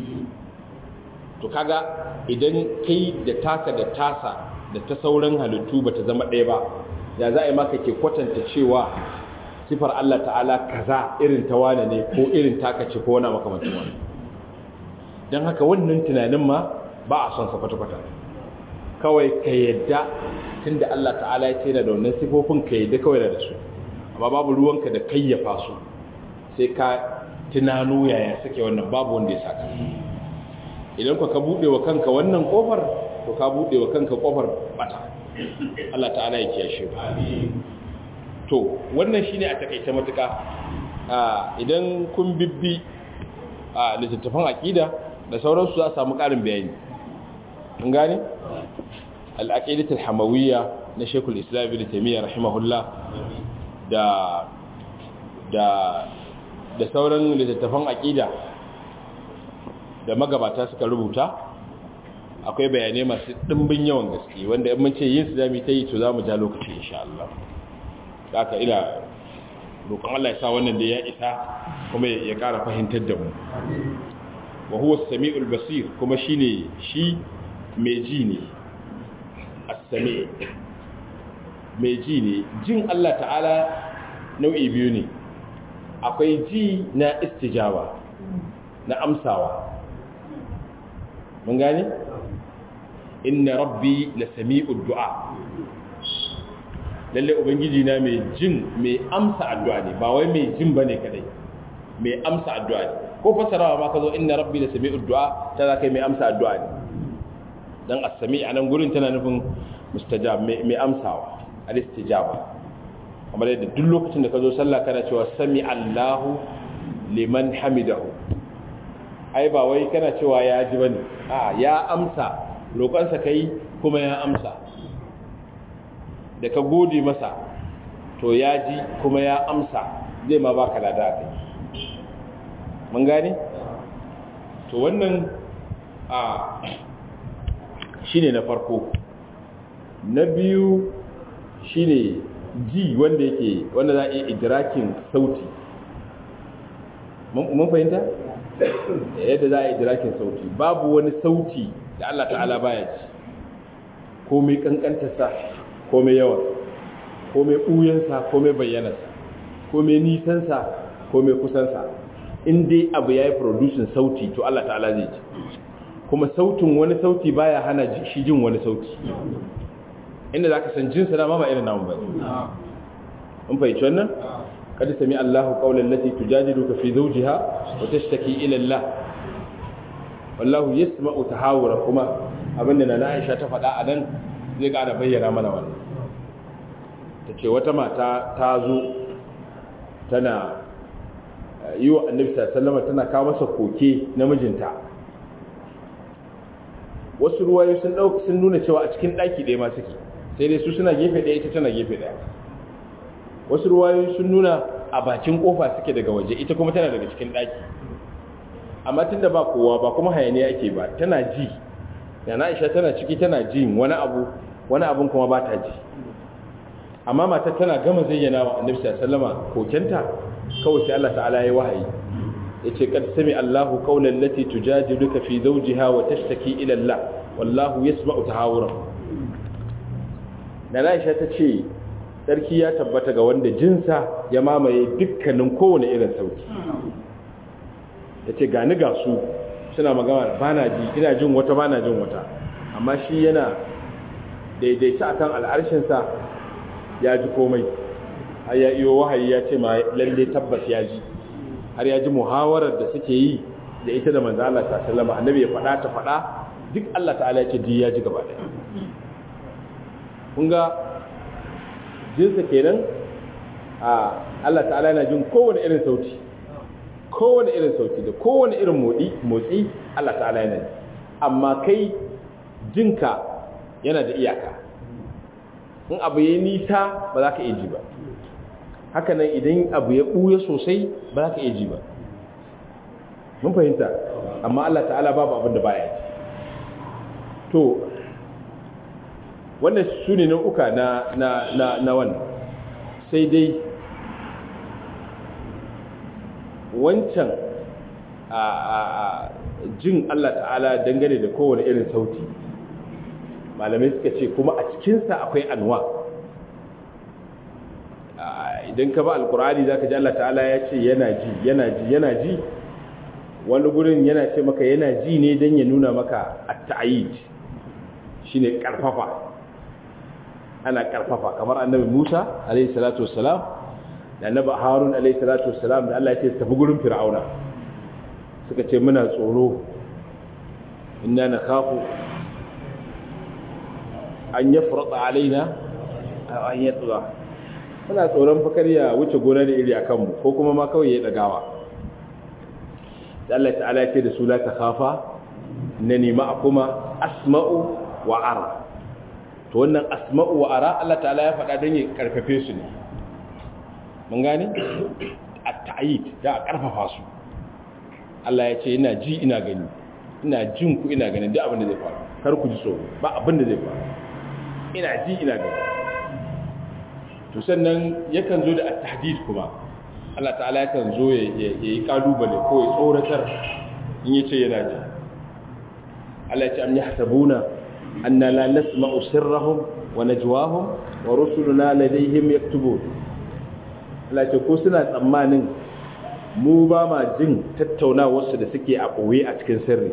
Speaker 1: to kaga idan kai da taka da tasa da ta sauran halittu ba ta zama ɗaya ba ya za a yi maka ke kwatanta cewa sifar Allah ta'ala kaza irin ta wane ne ko irin taka ce ko wani makamancin wani don haka wannan tunanin ma ba a son sa kwata-kwata kawai ka yadda tun da Allah ta'ala ya ce da wannan sifofin ka yadda kawai da su amma babu ruwanka da kayyafa su sai ka tunano yaya suke wannan babu wanda ya saka idan ka buɗe wa kanka wannan ƙofar to ka buɗe wa kanka ƙofar bata Allah ta'ala ya kiyashe ba to wannan shine a takaice matuƙa idan kun bibbi a littattafan aƙida da sauransu za a samu ƙarin bayani in gane al'aqidatul hamawiyya na Sheikhul Islam Ibn Taymiyyah rahimahullah da da da sauran littattafan aƙida da magabata suka rubuta akwai bayanai masu ɗimbin yawan gaske wanda in mun ce yin su zamu ta yi to zamu ja lokaci insha Allah haka ina roƙon Allah ya sa wannan da ya isa kuma ya ƙara fahimtar da mu wa huwa as-sami'ul basir kuma shine shi mai ji ne as-sami' mai ji ne jin Allah ta'ala nau'i biyu ne akwai ji na istijaba na amsawa mun gane inna rabbi la sami'ud du'a lalle ubangiji na mai jin mai amsa addu'a ne ba wai mai jin bane kadai mai amsa addu'a ne ko fasarawa ma kazo inna rabbi la sami'ud du'a ta zaka mai amsa addu'a ne dan as-sami' anan gurin tana nufin mustajab mai amsawa al-istijaba kamar yadda duk lokacin da ka zo sallah kana cewa sami Allahu liman hamidahu ai ba wai kana cewa ya ji bane a ya amsa roƙonsa kai kuma ya amsa da ka gode masa to ya ji kuma ya amsa zai ma baka lada kai mun gane to wannan a shine na farko na biyu shine ji wanda yake wanda za a iya idrakin sauti mun fahimta yadda za a yi idrakin sauti babu wani sauti da Allah ta'ala baya ji ko mai kankantarsa ko mai yawan ko mai ɓuyansa ko mai bayyanarsa ko mai nisansa ko mai kusansa in dai abu ya yi producing sauti to Allah ta'ala zai ji kuma sautin wani sauti baya hana shi jin wani sauti inda za ka san jinsa na mama irin namun bai in fahimci wannan kada sami Allahu qawlan lati tujadiluka fi zawjiha wa tashtaki ila Allah wallahu yasma'u tahawura kuma abinda na Aisha ta faɗa a nan zai ƙara bayyana mana wannan tace wata mata ta zo tana yi wa annabi sallallahu tana kawo masa koke na mijinta wasu ruwayo sun dauka sun nuna cewa a cikin daki ɗaya ma suke sai dai su suna gefe ɗaya ita tana gefe ɗaya wasu ruwayo sun nuna a bakin kofa suke daga waje ita kuma tana daga cikin daki amma tunda ba kowa ba kuma hayaniya ake ba tana ji yana Aisha tana ciki tana ji wani abu wani abun kuma ba ta ji amma matar tana gama zayyana wa annabi sallallahu alaihi kokenta kawai sai Allah ta'ala ya wahayi yace kad sami Allahu qawlan lati tujadiluka fi zawjiha wa tashtaki ila Allah wallahu yasma'u tahawurakum dan Aisha ta ce sarki ya tabbata ga wanda jinsa ya mamaye dukkanin kowane irin sauti tace gani ga su suna magana bana ji ina jin wata bana jin wata amma shi yana daidaita akan al'arshinsa ya ji komai har ya iyo wahayi ya ce ma lalle tabbas ya ji har ya ji muhawarar da suke yi da ita da manzo Allah sallallahu annabi ya faɗa ta faɗa duk Allah ta'ala ya ce ji ya ji gaba ɗaya kun ga jinsa kenan a Allah ta'ala yana jin kowane irin sauti kowane irin sauti da kowane irin motsi motsi Allah ta'ala yana ji amma kai jinka yana da iyaka in abu ya nisa ba za ka iya ji ba hakanan idan abu ya ɓuya sosai ba za ka iya ji ba mun fahimta amma Allah ta'ala babu abin da baya ji to wannan su ne nau'uka na na na na wannan sai dai wancan a a jin Allah ta'ala dangane da kowane irin sauti malamai suka ce kuma a cikinsa akwai anwa idan ka ba alkur'ani za ka ji Allah ta'ala ya ce yana ji yana ji yana ji wani gurin yana ce maka yana ji ne don ya nuna maka a ta'ayid shi ne ƙarfafa ana ƙarfafa kamar annabi musa alaihi salatu wassalam da annabi harun alaihi salatu wassalam da Allah ya ce tafi gurin fir'auna suka ce muna tsoro inna na kafu an ya furata alaina an ya tsura muna tsoron fakar ya wuce gona da iri a kanmu ko kuma ma kawai ya ɗagawa da Allah ta'ala ce da su la ta kafa na nema a kuma asma'u wa ara to wannan asma'u wa ara Allah ta'ala ya faɗa don ya ƙarfafe su ne mun gane a ta'ayid da a ƙarfafa su Allah ya ce ina ji ina gani ina jin ku ina gani duk abin da zai faru kar ku ji tsoro ba abin da zai faru ina ji ina gani to sannan yakan zo da at-tahdid kuma Allah ta'ala yakan zo ya yi kalubale ko ya tsoratar in yace yana ji Allah ya ce am yahsabuna anna la nasma'u sirrahum wa najwahum wa rusuluna ladayhim yaktubun Allah ce ko suna tsammanin mu ba ma jin tattaunawarsu da suke a ɓoye a cikin sirri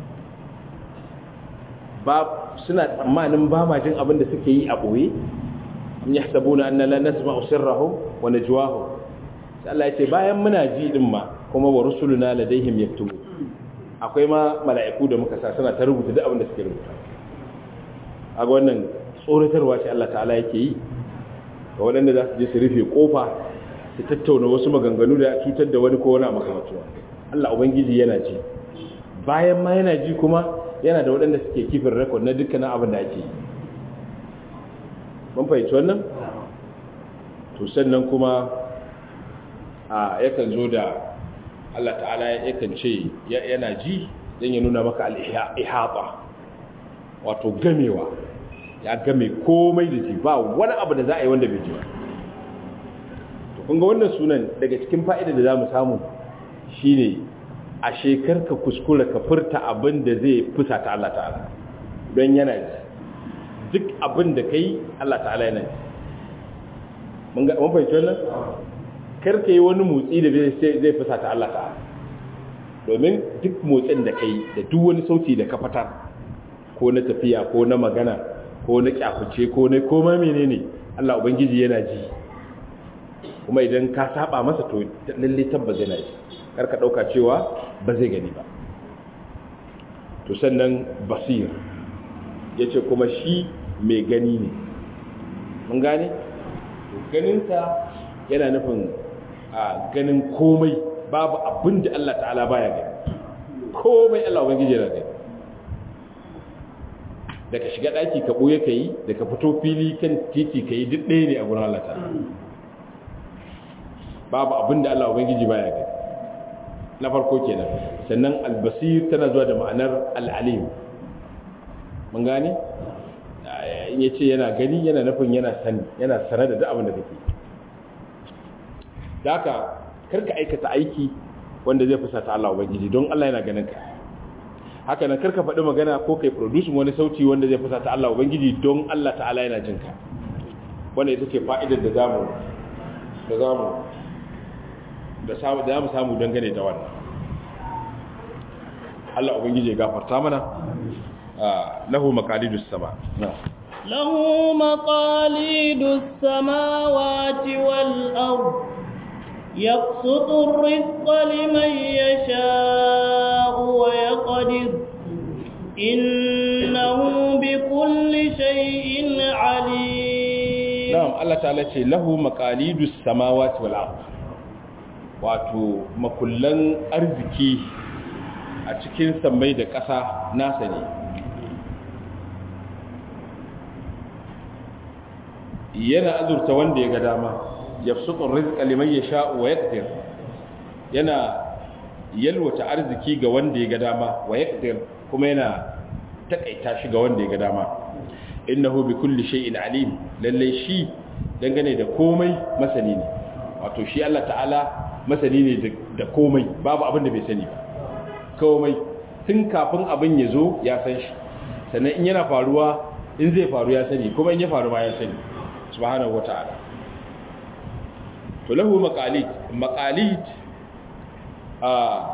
Speaker 1: ba suna tsammanin ba ma jin abin da suke yi a ɓoye in ya sabu na annan lanar ma usirrahun wa najwahum sai Allah ya ce bayan muna ji din ma kuma wa rusuluna ladaihim yaktubu akwai ma mala'iku da muka sa suna ta rubuta duk abin da suke rubuta aga wannan tsoratarwa ce Allah ta'ala yake yi ga waɗanda za su je su rufe kofa su tattauna wasu maganganu da cutar da wani ko wani makamatuwa Allah ubangiji yana ji bayan ma yana ji kuma yana da waɗanda suke kifin rekod na dukkanin abin da ake yi mun fahimci wannan to sannan kuma a yakan zo da Allah ta'ala yakan ce yana ji don ya nuna maka al'ihaba wato gamewa ya game komai da ji ba wani abu da za a yi wanda bai ji ba to kunga wannan sunan daga cikin fa'ida da za mu samu shine a shekar ka kuskura ka furta abin da zai fusa ta Allah ta'ala don yana ji duk abin da kai Allah ta'ala yana ji mun fahimci wannan kar ka yi wani motsi da zai fusa ta Allah ta'ala domin duk motsin da kai da duk wani sauti da ka fitar ko na tafiya ko na magana ko na kyakuce ko na koma menene Allah ubangiji yana ji kuma idan ka saba masa to lalle tabbas yana ji kar ka dauka cewa ba zai gani ba to sannan basir yace kuma shi mai gani ne mun gane to ganinsa yana nufin a ganin komai babu abin da Allah ta'ala baya gani komai Allah ubangiji yana gani da ka shiga daki ka boye kai da ka fito fili kan titi kai duk ɗaya ne a gurin Allah ta'ala babu abin da Allah ubangiji baya gani na farko kenan sannan albasir tana zuwa da ma'anar al'alim mun gane in yace yana gani yana nufin yana sani yana sanar da duk abin da kake da haka karka aikata aiki wanda zai fusata Allah ubangiji don Allah yana ganin ka haka nan karka faɗi magana ko kai produce wani sauti wanda zai fusata Allah ubangiji don Allah ta'ala yana jin ka wanda ita ce fa'idar da zamu da zamu da samu da zamu samu dangane da wannan Allah ubangiji ya gafarta mana lahu maqalidus sama
Speaker 2: له مقاليد السماوات والأرض يبسط الرزق لمن يشاء ويقدر إنه بكل شيء عليم
Speaker 1: نعم الله تعالى له مقاليد السماوات والأرض wato makullan arziki a cikin sammai da ƙasa nasa ne yana azurta wanda ya ga dama yabsutur rizqa liman yasha'u wa yaqdir yana yalwata arziki ga wanda ya ga dama wa yaqdir kuma yana takaita shi ga wanda ya ga dama innahu bi kulli shay'in alim lalle shi dangane da komai masani ne wato shi Allah ta'ala masani ne da komai babu abin da bai sani ba komai tun kafin abin ya zo ya san shi sannan in yana faruwa in zai faru ya sani kuma in ya faru ma ya sani subhanahu wata'ala to lahu maqalid maqalid a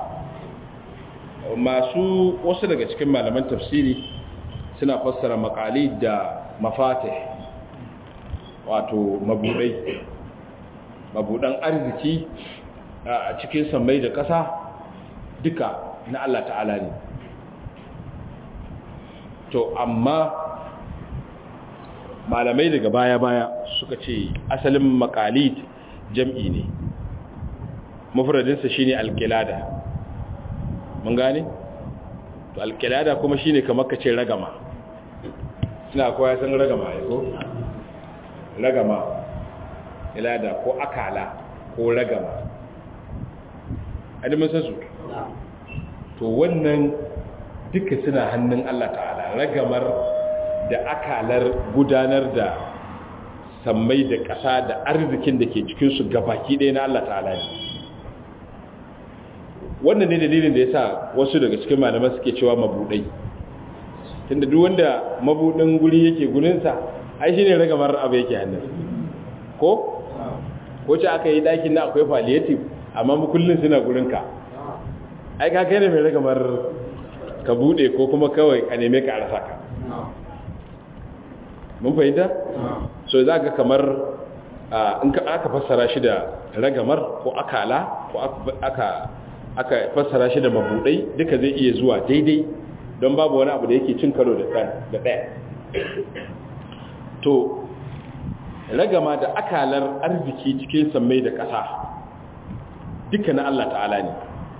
Speaker 1: masu wasu daga cikin malaman tafsiri suna fassara maqalid da mafatih wato mabudai mabudan arziki a cikin sammai da ƙasa duka na Allah ta'ala ne to amma malamai daga baya-baya suka ce asalin makalid jam'i ne mafradinsa shine alkilada mun gane to alkilada kuma shine kamar ka ce ragama ina koya san ragama ya ko ragama ilada ko akala ko ragama adimin san su to wannan duka suna hannun Allah ta'ala ragamar da akalar gudanar da sammai da ƙasa da arzikin da ke cikinsu gabaki ɗaya na Allah ta'ala ne wannan ne dalilin da ya sa wasu daga cikin malaman suke cewa mabuɗai tunda duk wanda mabuɗin guri yake gurinsa ai shi ne ragamar abu yake hannun ko? ko ce aka yi ɗakin na akwai palliative amma mukullin suna gurinka ai ka kai ne mai ragamar ka buɗe ko kuma kawai a neme ka a rasa ka mun fahimta? so za ga kamar in aka fassara shi da ragamar ko akala ko aka aka fassara shi da mabudai duka zai iya zuwa daidai don babu wani abu da yake cin karo da ɗaya to ragama da akalar arziki cikin sammai da ƙasa duka na Allah ta'ala ne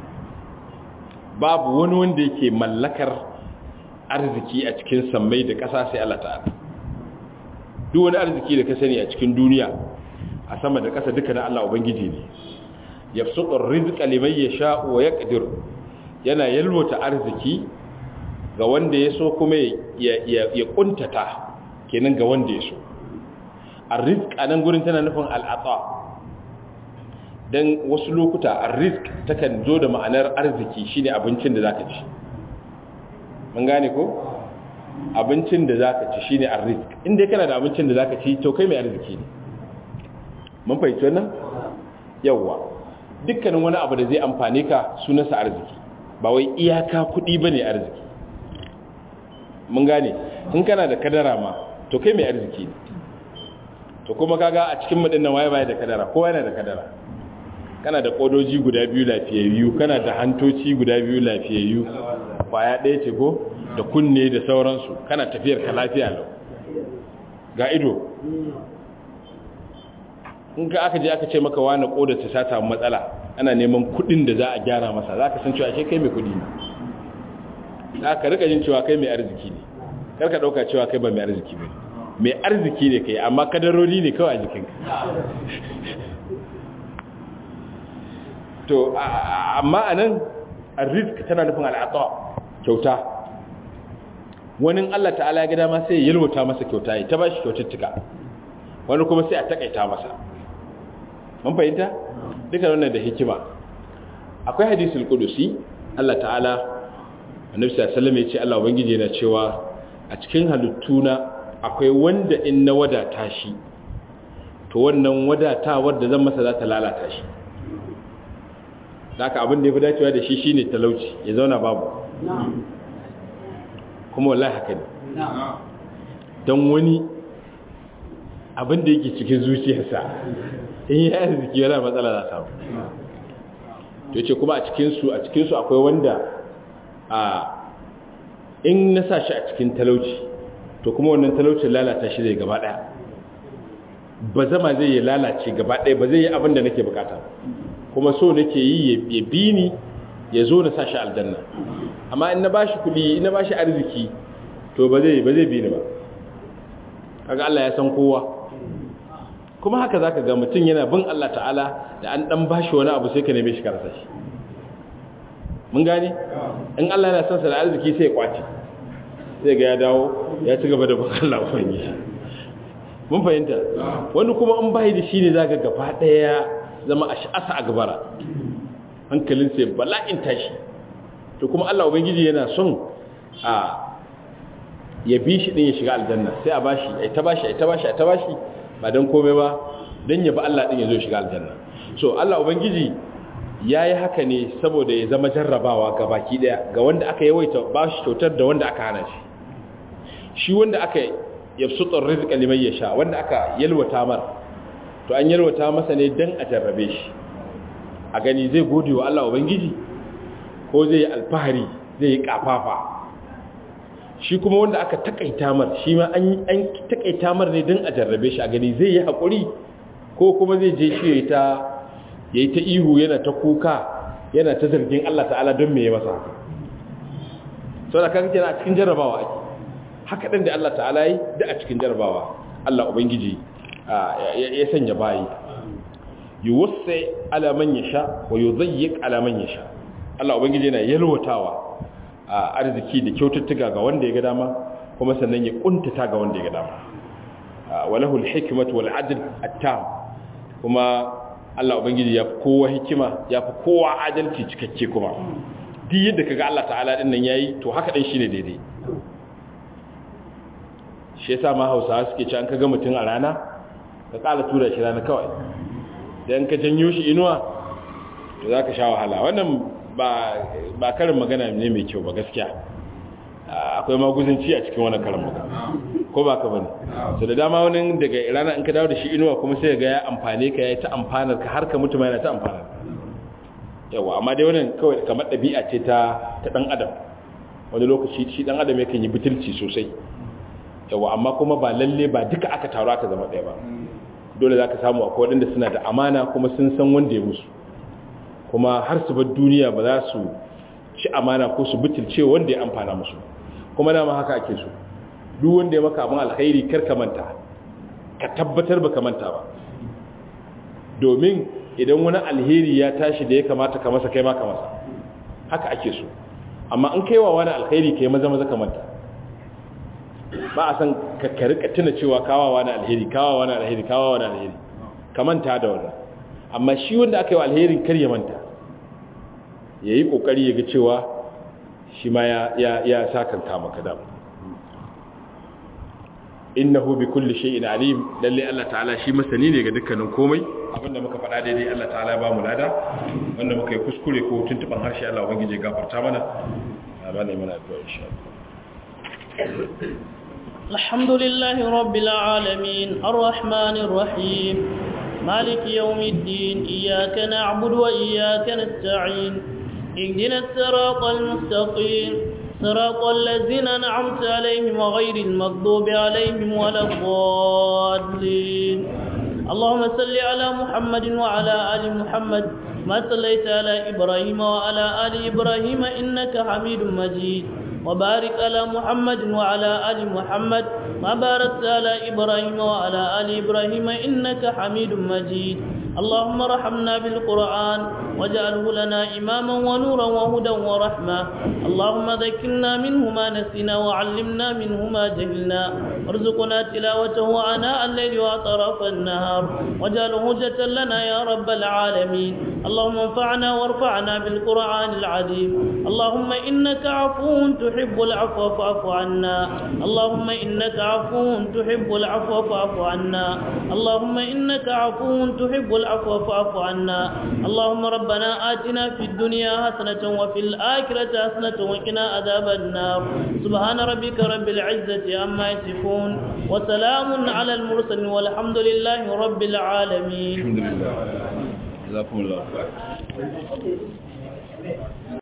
Speaker 1: babu wani wanda yake mallakar arziki a cikin sammai da ƙasa sai Allah ta'ala duk wani arziki da ka sani a cikin duniya a sama da ƙasa duka na Allah ubangiji ne yabsutur rizqa liman yasha wa yaqdir yana yalwata arziki ga wanda ya so kuma ya ya kuntata kenan ga wanda ya so arrizq anan gurin tana nufin al'ata dan wasu lokuta arrizq takan zo da ma'anar arziki shine abincin da zaka ci mun gane ko abincin da zaka ci shine arrizq inda kana da abincin da zaka ci to kai mai arziki ne mun fahimci wannan yawa dukkanin wani abu da zai amfane ka sunansa arziki ba wai iyaka kuɗi bane arziki mun gane in kana da kadara ma to kai mai arziki ne to kuma kaga a cikin mudin nan waye baya da kadara kowa yana da kadara kana da kodoji guda biyu lafiyayyu kana da hantoci guda biyu lafiyayyu kwaya ɗaya ce ko da kunne da sauransu kana tafiyar ka lafiya lau ga ido in ka aka je aka ce maka wani kodar ta ta samu matsala ana neman kudin da za a gyara masa za ka san cewa ashe kai mai kudi ne za ka rika jin cewa kai mai arziki ne kar ka dauka cewa kai ba mai arziki ba mai arziki ne kai amma kadarori ne kawai a jikinka to amma anan arzik tana nufin al'ata kyauta wani Allah ta'ala ya ga dama sai ya yalwata masa kyauta ya ta bashi kyaututtuka wani kuma sai a takaita masa mun fahimta duka wannan da hikima akwai hadisul qudusi Allah ta'ala annabi sallallahu alaihi wasallam ya ce Allah ubangiji yana cewa a cikin halittuna akwai wanda in na wadata shi to wannan wadatawar da zan masa za ta lalata shi haka abin da ya fi dacewa da shi shine talauci ya zauna babu kuma wallahi haka ne don wani abin da yake cikin zuciyarsa in yi arziki yana matsala za samu to ce kuma a cikinsu a cikinsu akwai wanda a in na sa shi a cikin talauci to kuma wannan talaucin lalata shi zai gaba daya ba zama zai yi lalace gaba daya ba zai yi abin da nake bukata kuma so nake yi ya bi ni ya zo na sa shi aljanna amma in na ba shi kudi in na ba shi arziki to ba zai ba zai bi ni ba kaga Allah ya san kowa kuma haka zaka ga mutum yana bin Allah ta'ala da an dan bashi wani abu sai ka neme shi karasa shi mun gane in Allah yana son sa da arziki sai ya kwace sai ga ya dawo ya ci gaba da bin Allah ubangiji mun fahimta wani kuma in bai da shi ne zaka gaba daya zama ash'asa a gabara hankalin sai bala'in tashi to kuma Allah ubangiji yana son a ya bi shi din ya shiga aljanna sai a bashi ai ta bashi ai ta bashi ai ta bashi ba dan komai ba dan ya bi Allah din ya zo shiga aljanna so Allah ubangiji yayi haka ne saboda ya zama jarrabawa ga baki daya ga wanda aka yawaita bashi kyautar da wanda aka hana shi shi wanda aka yabsutur rizqa liman yasha wanda aka yalwata mar to an yalwata masa ne dan a jarrabe shi a gani zai gode wa Allah ubangiji ko zai yi alfahari zai yi kafafa shi kuma wanda aka takaita mar shi ma an an takaita mar ne dan a jarrabe shi a gani zai yi hakuri ko kuma zai je shi yayi ta yayi ta ihu yana ta kuka yana ta zargin Allah ta'ala don me ya masa haka saboda kaga kenan a cikin jarrabawa ake haka din da Allah ta'ala yi da a cikin jarrabawa Allah ubangiji ya sanya bayi yuwassi ala man yasha wa yudayyiq ala man yasha Allah ubangiji yana yalwatawa a arziki da kyaututtuka ga wanda ya ga dama kuma sannan ya kuntata ga wanda ya ga dama walahu alhikmatu wal adl at-tam kuma Allah ubangiji ya fi kowa hikima ya fi kowa adalci cikakke kuma duk yadda kaga Allah ta'ala din nan yayi to haka din shine daidai shi yasa ma Hausawa suke cewa an kaga mutum a rana ka kala tura shi rana kawai dan ka janyo shi inuwa to zaka sha wahala wannan ba ba karin magana ne mai kyau ba gaskiya akwai maguzanci a cikin wannan karin magana ko ba ka bane so da dama wani daga rana in ka dawo da shi inuwa kuma sai ga ya amfane ka ya ta amfanar ka har ka mutu ma yana ta amfanar yawa amma dai wannan kawai kamar ɗabi'a ce ta ta dan adam wani lokaci shi dan adam yakan yi butulci sosai yawa amma kuma ba lalle ba duka aka taru aka zama ɗaya ba dole za ka samu akwai waɗanda suna da amana kuma sun san wanda ya musu kuma har su bar duniya ba za su ci amana ko su butulce wanda ya amfana musu kuma dama haka ake so duk wanda ya maka abin alkhairi kar ka manta ka tabbatar ba ka manta ba domin idan wani alheri ya tashi da ya kamata ka masa kai ma ka masa haka ake so amma in kaiwa wani alkhairi kai maza maza ka manta ba a san ka rika tuna cewa kawawa na alheri kawawa na alheri kawawa na alheri ka manta da wannan amma shi wanda aka yi wa alherin kar ya manta ya yi ƙoƙari ya ga cewa shi ma ya sakanta maka dam innahu bi kulli shay'in alim lalle Allah ta'ala shi masani ne ga dukkanin komai abinda muka faɗa daidai Allah ta'ala ba mu lada wanda muka yi kuskure ko tuntuban harshe Allah ubangije gafarta mana amana mana addu'a insha Allah
Speaker 2: الحمد لله رب العالمين الرحمن الرحيم مالك يوم الدين إياك نعبد وإياك نستعين اهدنا الصراط المستقيم صراط الذين أنعمت عليهم وغير المغضوب عليهم ولا الضالين اللهم صل على محمد وعلى آل محمد ما صليت على إبراهيم وعلى آل إبراهيم إنك حميد مجيد وبارك على محمد وعلى آل محمد ما باركت على إبراهيم وعلى آل إبراهيم إنك حميد مجيد اللهم رحمنا بالقرآن واجعله لنا إماما ونورا وهدى ورحمة اللهم ذكرنا منه ما نسينا وعلمنا منه ما جهلنا وارزقنا تلاوته آناء الليل وأطراف النهار واجعله هجة لنا يا رب العالمين اللهم انفعنا وارفعنا بالقرآن العظيم اللهم إنك عفو تحب العفو فاعف عنا اللهم إنك عفو تحب العفو فاعف عنا اللهم إنك عفو تحب العفو فاعف عنا اللهم ربنا آتنا في الدنيا حسنة وفي الآخرة حسنة وقنا عذاب النار سبحان ربك رب العزة عما يصفون وسلام على المرسلين والحمد لله رب العالمين
Speaker 1: الحمد لله جزاكم الله خير